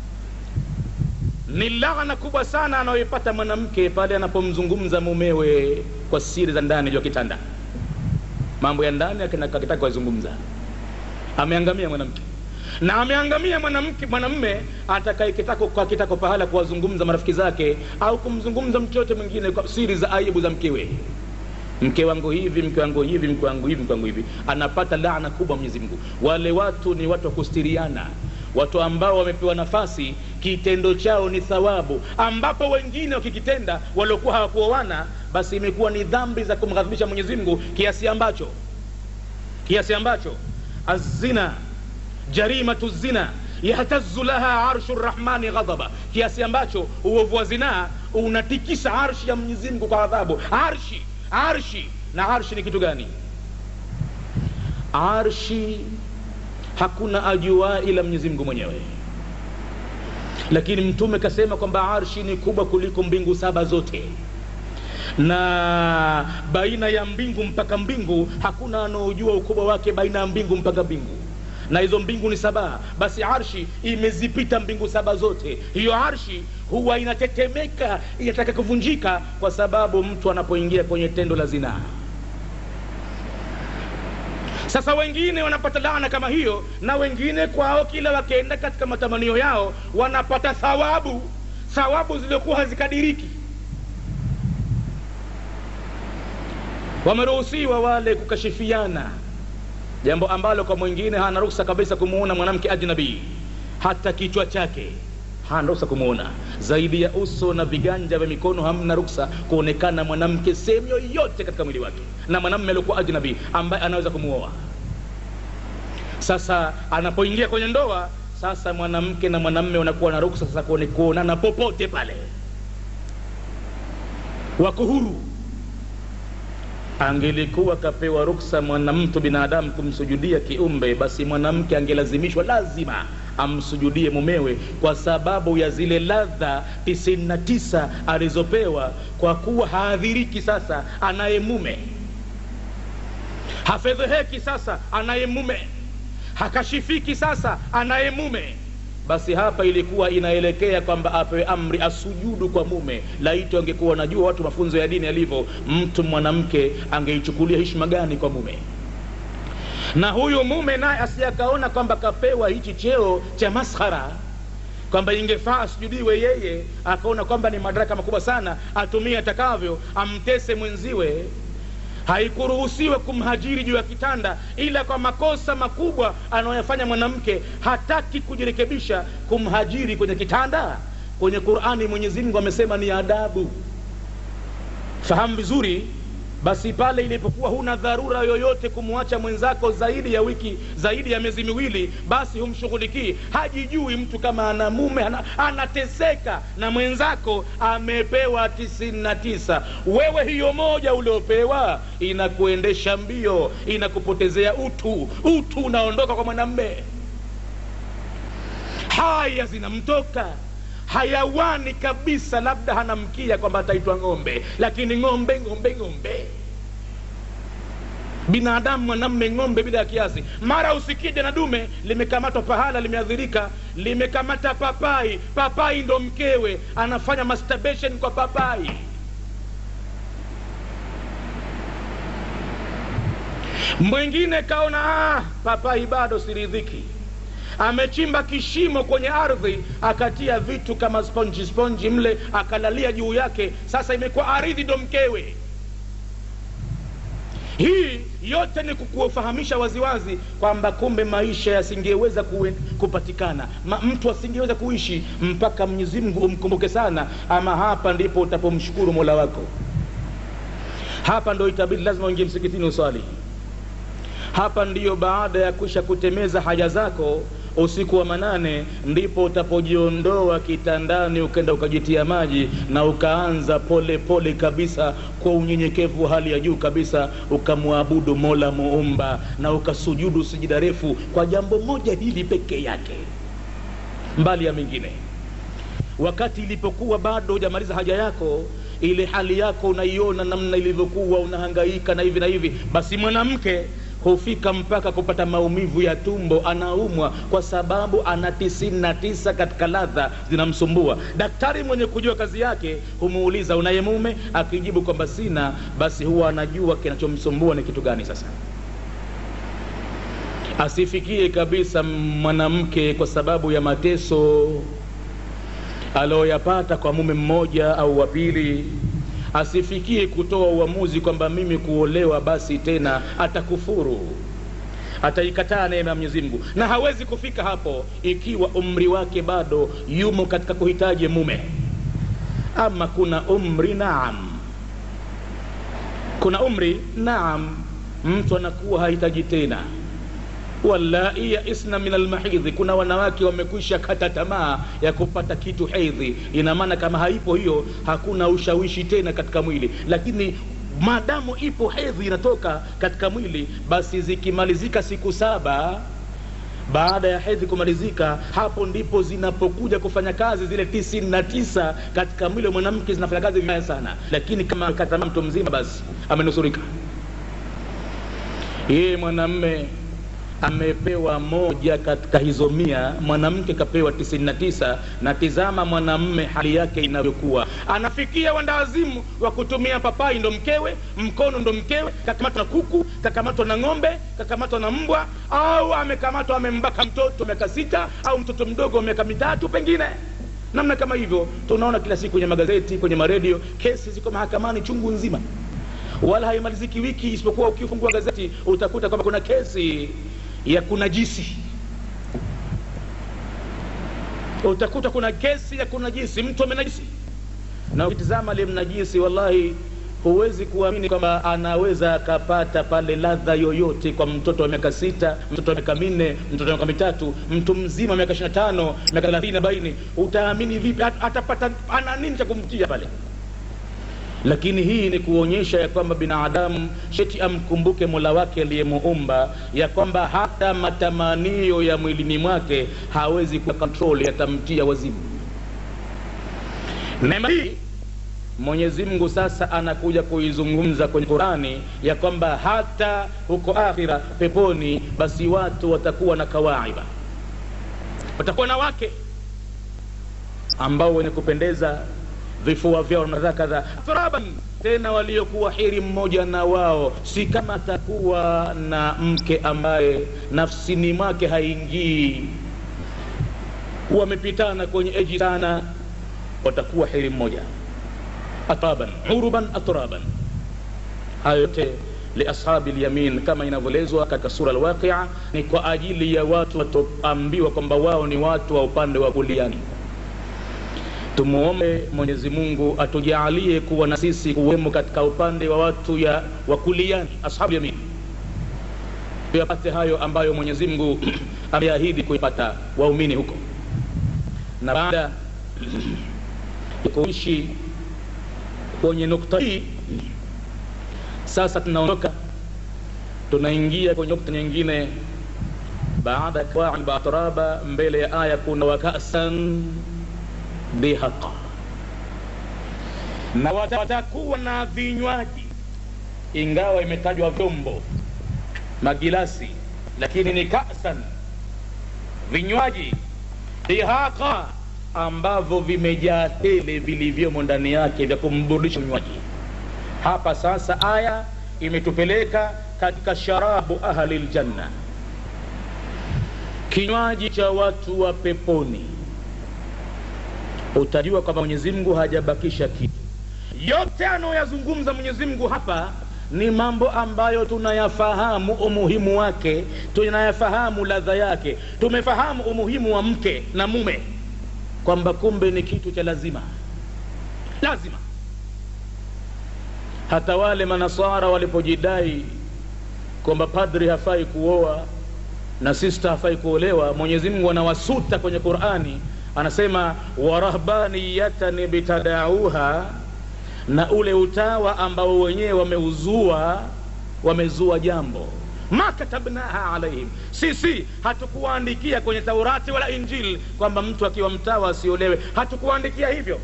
ni laana kubwa sana anayoipata mwanamke pale anapomzungumza mumewe kwa siri za ndani juu ya kitanda mambo ya ndani akitaka kuyazungumza ameangamia mwanamke na ameangamia mwanamke mwanamme atakaye kitako kwa kitako pahala kuwazungumza marafiki zake au kumzungumza mtu yote mwingine kwa siri za aibu za mkewe mke wangu hivi mke wangu hivi mke wangu hivi mke wangu hivi anapata laana kubwa mwenyezi mungu wale watu ni watu wa kustiriana watu ambao wamepewa nafasi kitendo chao ni thawabu ambapo wengine wakikitenda waliokuwa hawakuoana basi imekuwa ni dhambi za kumghadhibisha mwenyezi mungu kiasi ambacho kiasi ambacho azina jarimatu zina yahtazu laha arshu rrahmani ghadhaba kiasi ambacho uovu wa zinaa unatikisa arshi ya mwenyezi mungu kwa adhabu arshi arshi na arshi ni kitu gani arshi hakuna ajua ila mwenyezi mungu mwenyewe lakini mtume kasema kwamba arshi ni kubwa kuliko mbingu saba zote na baina ya mbingu mpaka mbingu hakuna anaojua ukubwa wake baina ya mbingu mpaka mbingu na hizo mbingu ni saba basi arshi imezipita mbingu saba zote hiyo arshi huwa inatetemeka inataka kuvunjika kwa sababu mtu anapoingia kwenye tendo la zinaa sasa wengine wanapata laana kama hiyo na wengine kwao kila wakienda katika matamanio yao wanapata thawabu thawabu zilizokuwa hazikadiriki wameruhusiwa wale kukashifiana jambo ambalo kwa mwingine hana ruksa kabisa kumuona mwanamke ajnabii hata kichwa chake hana ruksa kumuona zaidi ya uso na viganja vya mikono hamna ruksa kuonekana mwanamke sehemu yoyote katika mwili wake na mwanamme aliokuwa ajnabii ambaye anaweza kumuoa sasa anapoingia kwenye ndoa sasa mwanamke na mwanamme wanakuwa na ruksa sasa kuonana popote pale wako huru angelikuwa kapewa ruksa mwanamtu binadamu kumsujudia kiumbe basi mwanamke angelazimishwa lazima amsujudie mumewe kwa sababu ya zile ladha tisini na tisa alizopewa kwa kuwa haadhiriki sasa anaye mume hafedheheki sasa anaye mume hakashifiki sasa anaye mume basi hapa ilikuwa inaelekea kwamba apewe amri asujudu kwa mume laiti angekuwa wanajua watu mafunzo ya dini yalivyo mtu mwanamke angeichukulia heshima gani kwa mume na huyu mume naye asiyakaona kwamba kapewa hichi cheo cha maskhara kwamba ingefaa asujudiwe yeye akaona kwamba ni madaraka makubwa sana atumie atakavyo amtese mwenziwe haikuruhusiwa kumhajiri juu ya kitanda ila kwa makosa makubwa anayoyafanya mwanamke hataki kujirekebisha kumhajiri kwenye kitanda kwenye qurani mwenyezi mungu amesema ni adabu fahamu vizuri basi pale ilipokuwa huna dharura yoyote kumwacha mwenzako zaidi ya wiki zaidi ya miezi miwili basi humshughulikii hajijui mtu kama ana mume ana, anateseka na mwenzako amepewa tisini na tisa wewe hiyo moja uliopewa inakuendesha mbio inakupotezea utu utu unaondoka kwa mwanamme haya zinamtoka hayawani kabisa labda hana mkia kwamba ataitwa ng'ombe lakini ng'ombe ng'ombe ng'ombe binadamu mwanamme ng'ombe bila ya kiasi mara usikije na dume limekamatwa pahala limeadhirika limekamata papai papai ndo mkewe anafanya masturbation kwa papai mwingine kaona ah, papai bado siridhiki amechimba kishimo kwenye ardhi akatia vitu kama sponji sponji mle akalalia juu yake sasa imekuwa ardhi ndo mkewe hii yote ni kukufahamisha waziwazi kwamba kumbe maisha yasingeweza kuwe- kupatikana Ma, mtu asingeweza kuishi mpaka mwenyezi mungu umkumbuke sana ama hapa ndipo utapomshukuru mola wako hapa ndo itabidi lazima uingie msikitini uswali hapa ndiyo baada ya kwisha kutemeza haja zako usiku wa manane ndipo utapojiondoa kitandani ukenda ukajitia maji na ukaanza pole pole kabisa kwa unyenyekevu wa hali ya juu kabisa ukamwabudu mola muumba na ukasujudu sijida refu kwa jambo moja hili peke yake mbali ya mengine wakati ilipokuwa bado hujamaliza haja yako ile hali yako unaiona namna ilivyokuwa unahangaika na hivi na hivi basi mwanamke hufika mpaka kupata maumivu ya tumbo anaumwa kwa sababu ana tisini na tisa katika ladha zinamsumbua daktari mwenye kujua kazi yake humuuliza unaye mume akijibu kwamba sina basi huwa anajua kinachomsumbua ni kitu gani sasa asifikie kabisa mwanamke kwa sababu ya mateso aliyoyapata kwa mume mmoja au wa pili asifikie kutoa uamuzi kwamba mimi kuolewa basi tena atakufuru ataikataa neema ya mwenyezi mungu na hawezi kufika hapo ikiwa umri wake bado yumo katika kuhitaji mume ama kuna umri naam kuna umri naam mtu anakuwa hahitaji tena wallai yaisna min almahidhi kuna wanawake wamekwisha kata tamaa ya kupata kitu hedhi ina maana kama haipo hiyo hakuna ushawishi tena katika mwili lakini maadamu ipo hedhi inatoka katika mwili basi zikimalizika siku saba baada ya hedhi kumalizika hapo ndipo zinapokuja kufanya kazi zile tisini na tisa katika mwili wa mwanamke zinafanya kazi vibaya sana lakini kama katama mtu mzima basi amenusurika yeye mwanamme amepewa moja katika hizo mia mwanamke kapewa tisini na tisa na tizama mwanamme hali yake inavyokuwa anafikia wandawazimu wa kutumia papai ndo mkewe mkono ndo mkewe kakamatwa na kuku kakamatwa na ng'ombe kakamatwa na mbwa au amekamatwa amembaka mtoto miaka sita au mtoto mdogo wa miaka mitatu pengine namna kama hivyo tunaona kila siku kwenye magazeti kwenye maredio kesi ziko mahakamani chungu nzima wala haimaliziki wiki isipokuwa ukifungua gazeti utakuta kwamba kuna kesi ya kunajisi utakuta kuna kesi ya kunajisi mtu amenajisi na ukitizama aliyemnajisi wallahi huwezi kuamini kwamba anaweza akapata pale ladha yoyote kwa mtoto wa miaka sita mtoto wa miaka minne mtoto wa miaka mitatu mtu mzima wa miaka ishiri na tano miaka thelathini arobaini utaamini vipi At- atapata ana nini cha kumtia pale lakini hii ni kuonyesha ya kwamba binadamu sheti amkumbuke mola wake aliyemuumba ya kwamba hata matamanio ya mwilini mwake hawezi kuwa kontrol yatamtia wazimu neema hii mwenyezi mungu sasa anakuja kuizungumza kwenye qurani ya kwamba hata huko akhira peponi basi watu watakuwa na kawaiba watakuwa na wake ambao wenye kupendeza vifua vyao na kadha kadha turaban tena waliokuwa hiri mmoja na wao si kama atakuwa na mke ambaye nafsini mwake haingii wamepitana kwenye eji sana watakuwa hiri mmoja atraban uruban atraban hayo yote liashabi lyamin kama inavyoelezwa katika sura alwaqia ni kwa ajili ya watu watoambiwa kwamba wao ni watu wa upande wa kuliani tumuombe mwenyezi mungu atujaalie kuwa na sisi kuwemo katika upande wa watu ya wakuliani ashabu yamin tuyapate hayo ambayo mwenyezi mungu ameahidi kuipata waumini huko na baada ya kuishi kwenye nukta hii sasa tunaondoka tunaingia kwenye nukta nyingine baada ya kawaib atraba mbele ya aya kuna wakasan bihaqa na wata- watakuwa na vinywaji ingawa imetajwa vyombo magilasi lakini ni kasan vinywaji dihaqa ambavyo vimejaa tele vilivyomo ndani yake vya kumburudisha mnywaji hapa sasa aya imetupeleka katika sharabu ahli ljanna kinywaji cha watu wa peponi utajua kwamba mwenyezi mungu hajabakisha kitu yote anayoyazungumza mwenyezi mungu hapa ni mambo ambayo tunayafahamu umuhimu wake tunayafahamu ladha yake tumefahamu umuhimu wa mke na mume kwamba kumbe ni kitu cha lazima lazima hata wale manasara walipojidai kwamba padri hafai kuoa na sista hafai kuolewa mwenyezi mungu anawasuta kwenye qurani anasema warahbaniyatan bitadauha na ule utawa ambao wenyewe wameuzua wamezua jambo ma katabnaha alaihim sisi hatukuwaandikia kwenye taurati wala injili kwamba mtu akiwa mtawa asiolewe hatukuwaandikia hivyo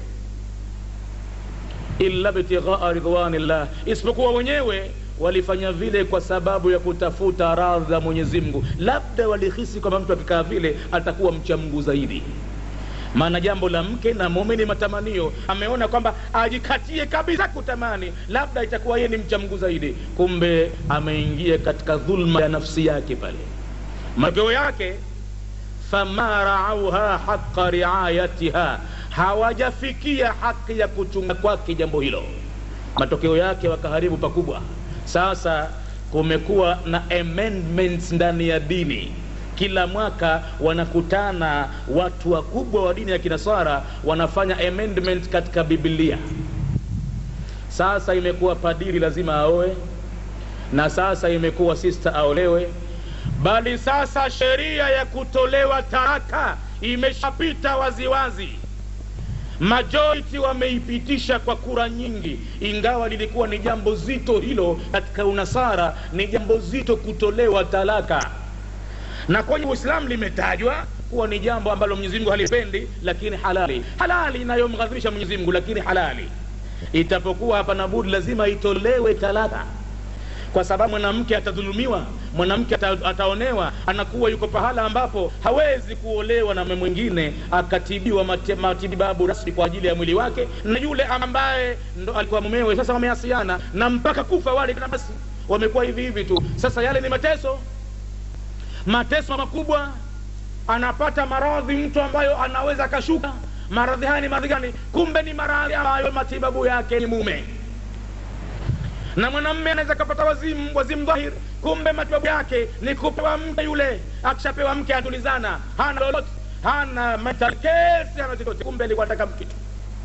illa btighaa ridwanillah isipokuwa wenyewe walifanya vile kwa sababu ya kutafuta radha za mwenyezi mungu labda walihisi kwamba mtu akikaa vile atakuwa mcha mungu zaidi maana jambo la mke na mume ni matamanio ameona kwamba ajikatie kabisa kutamani labda itakuwa yeye ni mcha mungu zaidi kumbe ameingia katika dhulma ya nafsi yake pale matokeo yake fama raauha haqa riayatiha hawajafikia haki ya kuchunga kwake jambo hilo matokeo yake wakaharibu pakubwa sasa kumekuwa na amendments ndani ya dini kila mwaka wanakutana watu wakubwa wa dini ya kinasara wanafanya amendment katika biblia sasa imekuwa padiri lazima aoe na sasa imekuwa sista aolewe bali sasa sheria ya kutolewa taraka imeshapita waziwazi majority wameipitisha kwa kura nyingi ingawa lilikuwa ni jambo zito hilo katika unasara ni jambo zito kutolewa talaka na kwenye uislamu limetajwa kuwa ni jambo ambalo mwenyezi mungu halipendi lakini halali halali inayomghadhibisha mwenyezi mungu lakini halali itapokuwa hapana budi lazima itolewe talaka kwa sababu mwanamke atadhulumiwa mwanamke ata, ataonewa anakuwa yuko pahala ambapo hawezi kuolewa na mwingine akatibiwa mati- matibabu rasmi kwa ajili ya mwili wake na yule ambaye ndo alikuwa mumewe sasa wameasiana na mpaka kufa wale na basi wamekuwa hivi hivi tu sasa yale ni mateso mateso makubwa anapata maradhi mtu ambayo anaweza akashuka maradhi haya ni maradhi gani kumbe ni maradhi ambayo matibabu yake ni mume na mwanamme anaweza kapata wazimu wazimu dhahir kumbe matibabu yake ni kupewa mke yule akishapewa mke atulizana hana lolote hana mental case hana chochote kumbe alikuwa anataka mke tu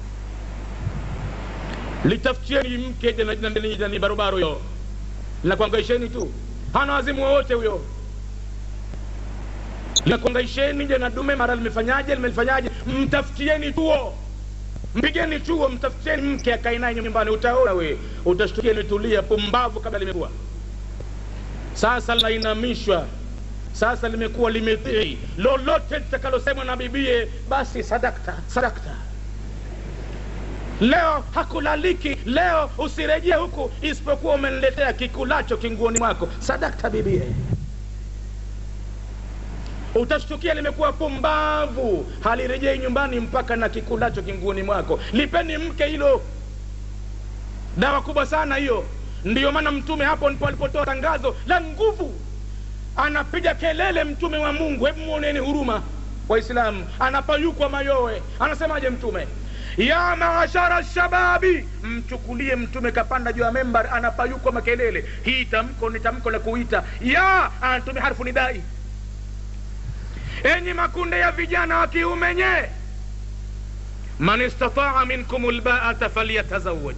litafutieni mke jana- jana- jana- jana- barobaro huyo linakuangaisheni tu hana wazimu wowote huyo linakuangaisheni je na dume mara limefanyaje limelifanyaje mtafutieni tuo mpigeni chuo mtafutieni mke akae naye nyumbani utaona we utashtukia limetulia pumbavu kabla limekuwa sasa linainamishwa sasa limekuwa limetii lolote litakalosemwa na bibie basi sadakta sadakta leo hakulaliki leo usirejee huku isipokuwa umeniletea kikulacho kinguoni mwako sadakta bibie utashtukia limekuwa pumbavu halirejei nyumbani mpaka na kikulacho kinguoni mwako lipeni mke hilo dawa kubwa sana hiyo ndiyo maana mtume hapo ndipo alipotoa tangazo la nguvu anapiga kelele mtume wa mungu hebu mwoneni huruma waislamu anapayukwa mayowe anasemaje mtume ya maashara shababi mchukulie mtume kapanda juu ya membar anapayukwa makelele hii tamko ni tamko la kuita ya anatumia harfu nidai enyi makunde ya vijana wa kiume nye man istataa minkum lbaata falyatazawaj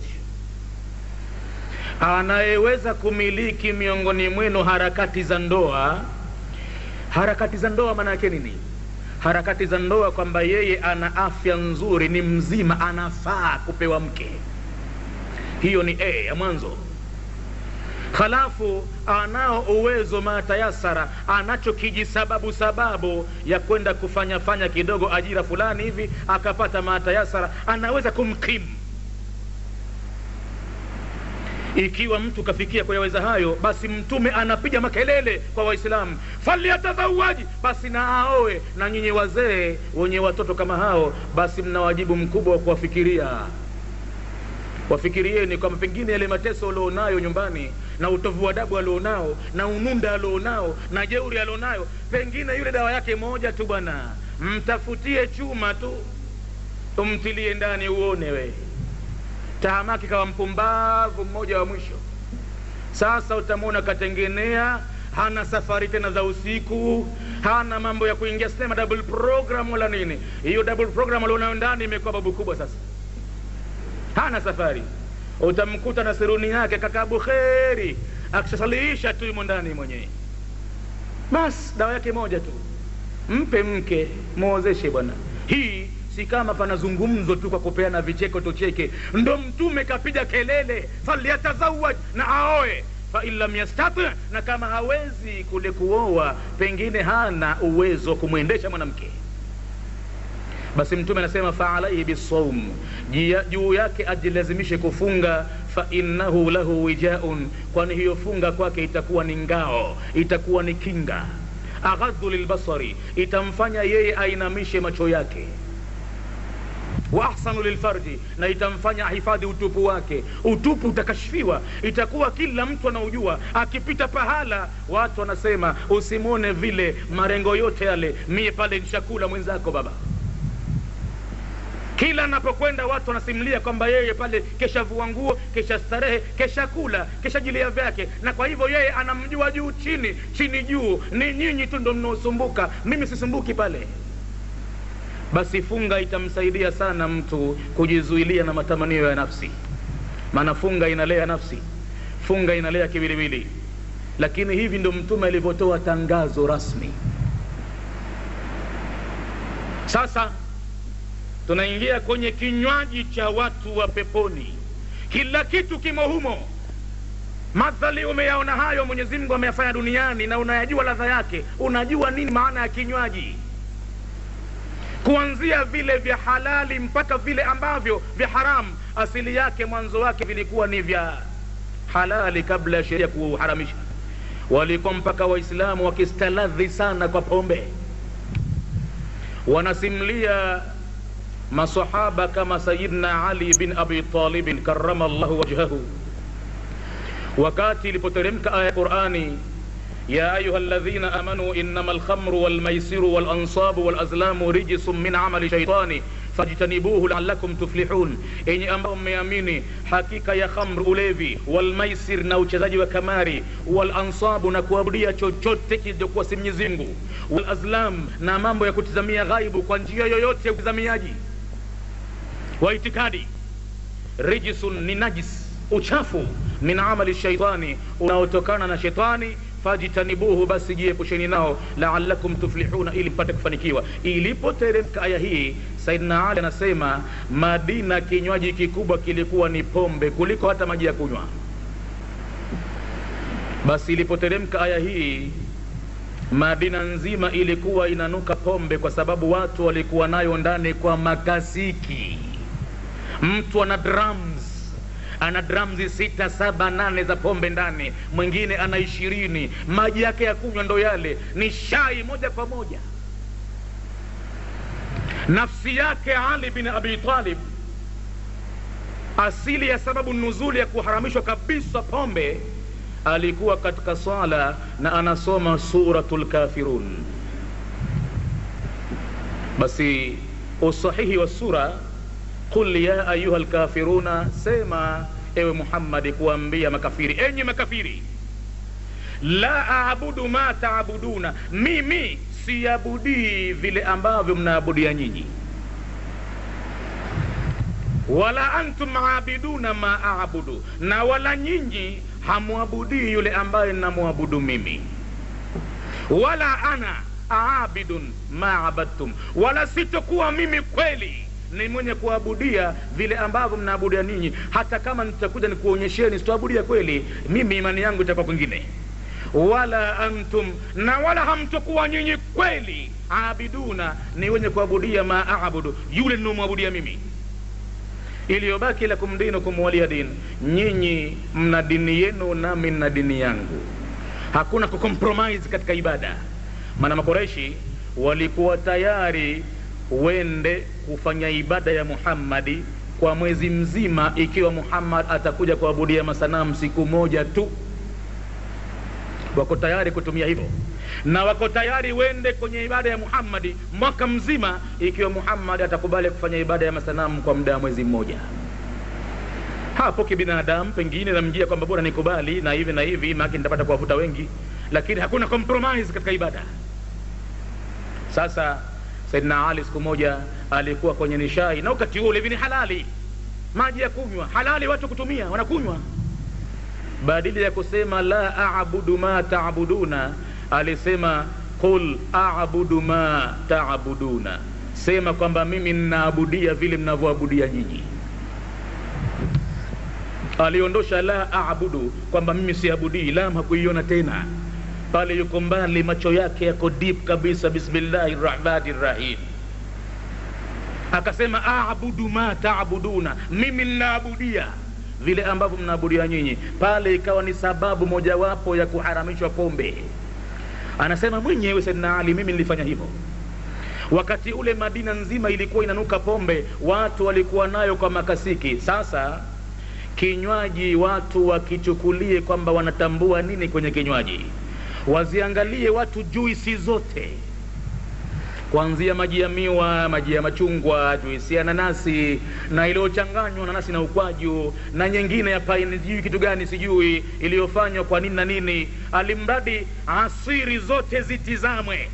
anayeweza kumiliki miongoni mwenu harakati za ndoa harakati za ndoa maana yake nini harakati za ndoa kwamba yeye ana afya nzuri ni mzima anafaa kupewa mke hiyo ni a ya mwanzo halafu anao uwezo matayasara anacho kijisababu sababu ya kwenda kufanya fanya kidogo ajira fulani hivi akapata matayasara anaweza kumkimu ikiwa mtu kafikia kuyaweza hayo basi mtume anapiga makelele kwa waislamu falyatazawaji basi na aoe na nyinyi wazee wenye watoto kama hao basi mna wajibu mkubwa wa kuwafikiria wafikirieni kwamba pengine yale mateso alionayo nyumbani na utovu wa adabu alionao na ununda alionao na jeuri alionayo pengine yule dawa yake moja tu bwana mtafutie chuma tu umtilie ndani uone we tahamaki kawa mpumbavu mmoja wa mwisho sasa utamwona katengenea hana safari tena za usiku hana mambo ya kuingia sinema double program wala nini hiyo double program alionayo ndani imekuwa babu kubwa sasa hana safari utamkuta na siruni yake kaka bukheri akishasaliisha tu yumo ndani mwenyewe basi dawa yake moja tu mpe mke mwozeshe bwana hii si kama panazungumzo tu kwa kupeana vicheko tucheke ndo mtume kapiga kelele falyatazawaj na aoe fain lam yastati na kama hawezi kule kuoa pengine hana uwezo wa kumwendesha mwanamke basi mtume anasema faalaihi bisaum juu yake ajilazimishe kufunga fainnahu lahu wijaun kwani hiyo funga kwake itakuwa ni ngao itakuwa ni kinga aghadhu lilbasari itamfanya yeye ainamishe macho yake wa ahsanu lilfarji na itamfanya ahifadhi utupu wake utupu utakashfiwa itakuwa kila mtu anaujua akipita pahala watu wanasema usimwone vile marengo yote yale mie pale nshakula mwenzako baba kila anapokwenda watu wanasimulia kwamba yeye pale keshavua nguo kesha starehe kesha kula kesha jilia vyake na kwa hivyo yeye anamjua juu chini chini juu ni nyinyi tu ndo mnaosumbuka mimi sisumbuki pale basi funga itamsaidia sana mtu kujizuilia na matamanio ya nafsi maana funga inalea nafsi funga inalea kiwiliwili lakini hivi ndo mtume alivyotoa tangazo rasmi sasa tunaingia kwenye kinywaji cha watu wa peponi kila kitu kimo humo madhali umeyaona hayo mwenyezi mungu ameyafanya duniani na unayajua ladha yake unajua nini maana ya kinywaji kuanzia vile vya halali mpaka vile ambavyo vya haramu asili yake mwanzo wake vilikuwa ni vya halali kabla ya sheria kuharamisha walikuwa mpaka waislamu wakistaladhi sana kwa pombe wanasimulia masahaba kama sayidna ali bin abi talibin karama llahu wajhahu wakati ilipoteremka aya ya qurani يا أيها الذين آمنوا إنما الخمر والميسر والأنصاب والأزلام رجس من عمل الشيطان fajtanibuhu laalakum tuflihun enye ambao mmeamini hakika ya khamr ulevi walmaisir na uchezaji wa kamari walansabu na kuabudia chochote kilichokuwa si mwenyezi mungu walazlam na mambo ya kutizamia ghaibu kwa njia yoyote ya utizamiaji wa itikadi rijisun ni najis uchafu min amali shaitani unaotokana na shetani fajtanibuhu basi jiepusheni nao laalakum tuflihuna ili mpate kufanikiwa ilipoteremka aya hii saidna ali anasema madina kinywaji kikubwa kilikuwa ni pombe kuliko hata maji ya kunywa basi ilipoteremka aya hii madina nzima ilikuwa inanuka pombe kwa sababu watu walikuwa nayo ndani kwa makasiki mtu ana drums ana dramzi sita saba nane za pombe ndani mwingine ana ishirini maji yake ya kunywa ndo yale ni shai moja kwa moja nafsi yake ali bin abi talib asili ya sababu nuzuli ya kuharamishwa kabisa pombe alikuwa katika swala na anasoma suratu lkafirun basi usahihi wa sura qul ya ayuha lkafiruna sema ewe muhammadi kuambia makafiri enyi makafiri la aabudu ma taabuduna mimi siabudii vile ambavyo mnaabudia nyinyi wala antum aabiduna ma aabudu na wala nyinyi hamwabudii yule ambaye namwabudu mimi wala ana aabidun ma abadtum wala sitokuwa mimi kweli ni mwenye kuabudia vile ambavyo mnaabudia ninyi hata kama nitakuja nikuonyesheni sitoabudia kweli mimi imani yangu itakuwa kwingine wala antum na wala hamtokuwa nyinyi kweli abiduna ni wenye kuabudia ma abudu yule ninaomwabudia mimi iliyobaki lakum dinukum waliya din nyinyi mna dini yenu nami na dini yangu hakuna kucompromise katika ibada maana makoreshi walikuwa tayari wende kufanya ibada ya muhammadi kwa mwezi mzima ikiwa muhammad atakuja kuabudia masanamu siku moja tu wako tayari kutumia hivyo na wako tayari wende kwenye ibada ya muhammadi mwaka mzima ikiwa muhammadi atakubali kufanya ibada ya masanamu kwa muda wa mwezi mmoja hapo kibinadamu pengine namjia kwamba bora nikubali na hivi na hivi maake nitapata kuwavuta wengi lakini hakuna compromise katika ibada sasa saidina ali siku moja alikuwa kwenye nishai na wakati huo hivi ni halali maji ya kunywa halali watu kutumia wanakunywa badili ya kusema la abudu ma taabuduna alisema qul abudu ma taabuduna sema kwamba mimi ninaabudia vile mnavyoabudia nyinyi aliondosha la abudu kwamba mimi siabudii lam hakuiona tena pale yuko mbali macho yake yako deep kabisa bismillahi rahmani rahim akasema abudu ma taabuduna mimi ninaabudia vile ambavyo mnaabudia nyinyi pale ikawa ni sababu mojawapo ya kuharamishwa pombe anasema mwenyewe saidina ali mimi nilifanya hivyo wakati ule madina nzima ilikuwa inanuka pombe watu walikuwa nayo kwa makasiki sasa kinywaji watu wakichukulie kwamba wanatambua nini kwenye kinywaji waziangalie watu juisi zote kuanzia maji ya miwa maji ya machungwa juisi ya nanasi na iliyochanganywa nanasi na ukwaju na nyingine ya paini sijui kitu gani sijui iliyofanywa kwa nini na nini alimradi asiri zote zitizamwe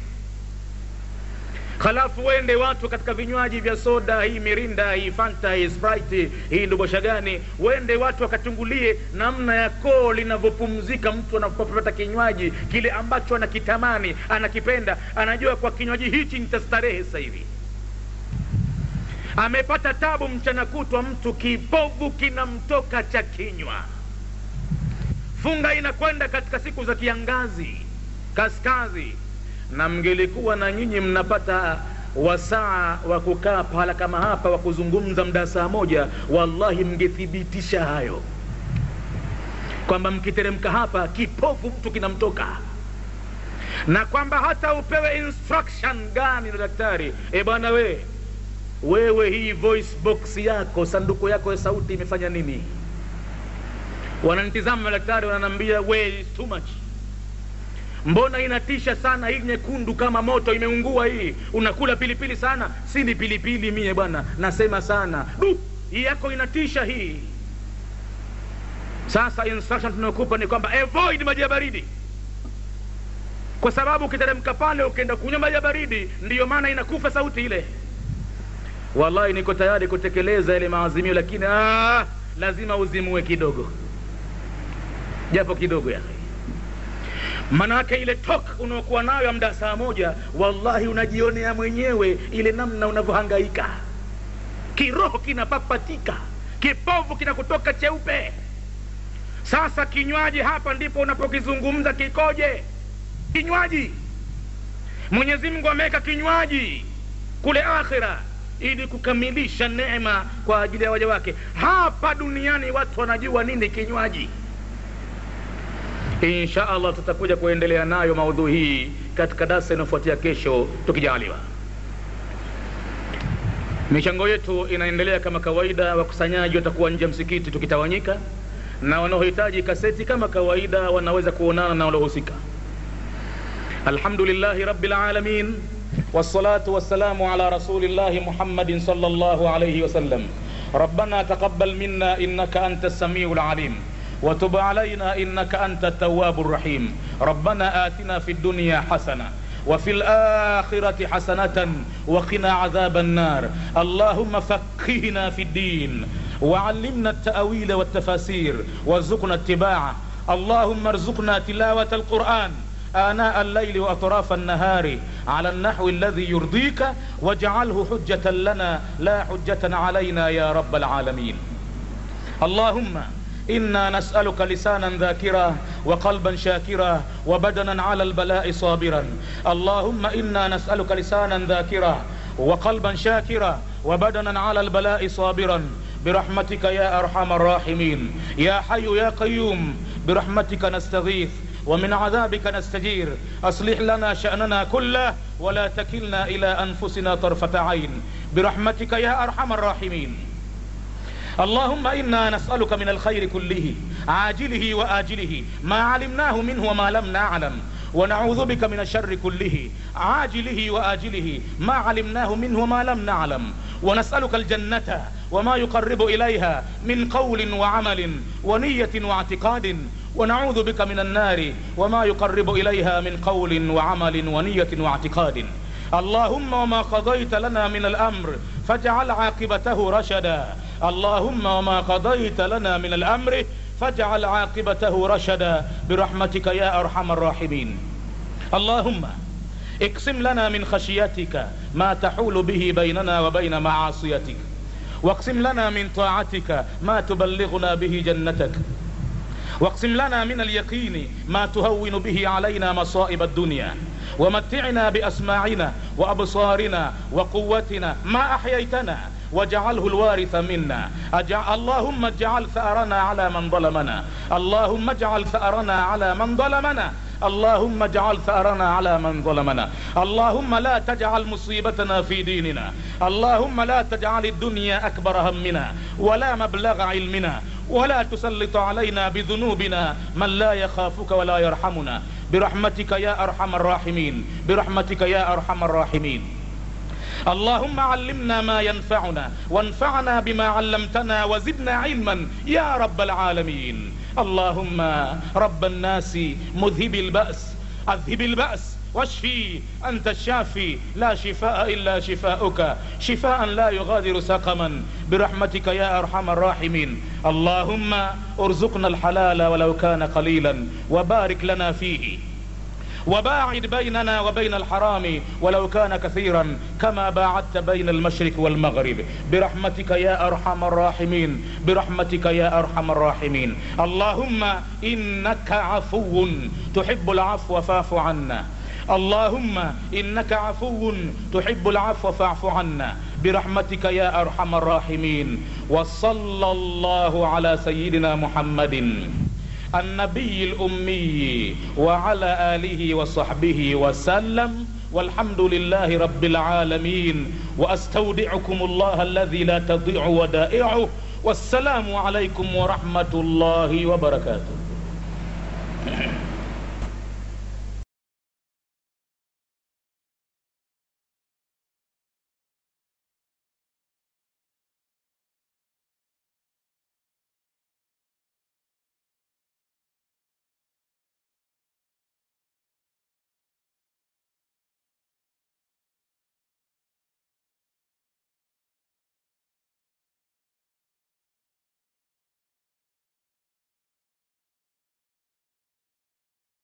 halafu wende watu katika vinywaji vya soda hii mirinda hii fanta hii sprite hii ndobosha gani wende watu wakachungulie namna ya koo linavyopumzika mtu anapopata kinywaji kile ambacho anakitamani anakipenda anajua kwa kinywaji hichi nitastarehe sasa hivi amepata tabu mchana kutwa mtu kipovu kinamtoka cha kinywa funga inakwenda katika siku za kiangazi kaskazi na mngelikuwa na nyinyi mnapata wasaa wa kukaa pahala kama hapa wa kuzungumza mda saa moja wallahi mngethibitisha hayo kwamba mkiteremka hapa kipofu mtu kinamtoka na kwamba hata upewe instruction gani na daktari e bwana we wewe hii voice box yako sanduku yako ya sauti imefanya nini wananitizama madaktari wananiambia we is too much mbona inatisha sana hii nyekundu kama moto imeungua hii unakula pilipili sana si ni pilipili mie bwana nasema sana du hii yako inatisha hii sasa instruction tunayokupa ni kwamba avoid maji ya baridi kwa sababu ukiteremka pale ukienda kunywa maji ya baridi ndiyo maana inakufa sauti ile wallahi niko tayari kutekeleza ile maazimio lakini aa, lazima uzimue kidogo japo kidogo ya manake ile tok unaokuwa nayo ya mda saa moja wallahi unajionea mwenyewe ile namna unavyohangaika kiroho kinapapatika kipovu kinakutoka cheupe sasa kinywaji hapa ndipo unapokizungumza kikoje kinywaji mwenyezi mungu ameweka kinywaji kule akhira ili kukamilisha neema kwa ajili ya waja wake hapa duniani watu wanajua nini kinywaji insha allah tutakuja kuendelea nayo maudhui hii katika darsa inayofuatia kesho tukijaliwa michango yetu inaendelea kama kawaida wakusanyaji watakuwa nje ya msikiti tukitawanyika na wanaohitaji kaseti kama kawaida wanaweza kuonana na waliohusika alhamdulillahi rabbil alamin والصلاة والسلام على رسول الله محمد صلى الله عليه وسلم ربنا تقبل منا إنك أنت السميع العليم وتب علينا إنك أنت التواب الرحيم ربنا آتنا في الدنيا حسنة وفي الآخرة حسنة وقنا عذاب النار اللهم فقهنا في الدين وعلمنا التأويل والتفاسير وارزقنا اتباعه اللهم ارزقنا تلاوة القرآن آناء الليل وأطراف النهار على النحو الذي يرضيك واجعله حجة لنا لا حجة علينا يا رب العالمين اللهم إنا نسألك لسانا ذاكرا وقلبا شاكرا وبدنا على البلاء صابرا اللهم إنا نسألك لسانا ذاكرا وقلبا شاكرا وبدنا على البلاء صابرا برحمتك يا أرحم الراحمين يا حي يا قيوم برحمتك نستغيث ومن عذابك نستجير أصلح لنا شأننا كله ولا تكلنا إلى أنفسنا طرفة عين برحمتك يا أرحم الراحمين اللهم إنا نسألك من الخير كله عاجله وآجله ما علمناه منه وما لم نعلم ونعوذ بك من الشر كله عاجله وآجله ما علمناه منه وما لم نعلم ونسألك الجنة وما يقرب إليها من قول وعمل ونية واعتقاد ونعوذ بك من النار وما يقرب إليها من قول وعمل ونية واعتقاد اللهم وما قضيت لنا من الأمر فاجعل عاقبته رشدا اللهم وما قضيت لنا من الأمر فاجعل عاقبته رشدا برحمتك يا أرحم الراحمين اللهم اقسم لنا من خشيتك ما تحول به بيننا وبين معاصيتك واقسم لنا من طاعتك ما تبلغنا به جنتك واقسم لنا من اليقين ما تهون به علينا مصائب الدنيا ومتعنا بأسماعنا وأبصارنا وقوتنا ما أحييتنا واجعله الوارث منا أجع... اللهم اجعل ثأرنا على من ظلمنا اللهم اجعل ثأرنا على من ظلمنا اللهم اجعل ثأرنا على من ظلمنا اللهم لا تجعل مصيبتنا في ديننا اللهم لا تجعل الدنيا أكبر همنا ولا مبلغ علمنا ولا تسلط علينا بذنوبنا من لا يخافك ولا يرحمنا برحمتك يا أرحم الراحمين برحمتك يا أرحم الراحمين اللهم علمنا ما ينفعنا وانفعنا بما علمتنا وزدنا علما يا رب العالمين اللهم رب الناس مذهب البأس اذهب البأس واشفي أنت الشافي لا شفاء إلا شفاؤك شفاء لا يغادر سقما برحمتك يا أرحم الراحمين اللهم ارزقنا الحلال ولو كان قليلا وبارك لنا فيه وباعد بيننا وبين الحرام ولو كان كثيرا كما باعدت بين المشرق والمغرب برحمتك يا ارحم الراحمين برحمتك يا ارحم الراحمين اللهم انك عفو تحب العفو فاعف عنا اللهم انك عفو تحب العفو فاعف عنا برحمتك يا ارحم الراحمين وصلى الله على سيدنا محمد النبي الأمي وعلى آله وصحبه وسلم والحمد لله رب العالمين وأستودعكم الله الذي لا تضيع ودائعه والسلام عليكم ورحمة الله وبركاته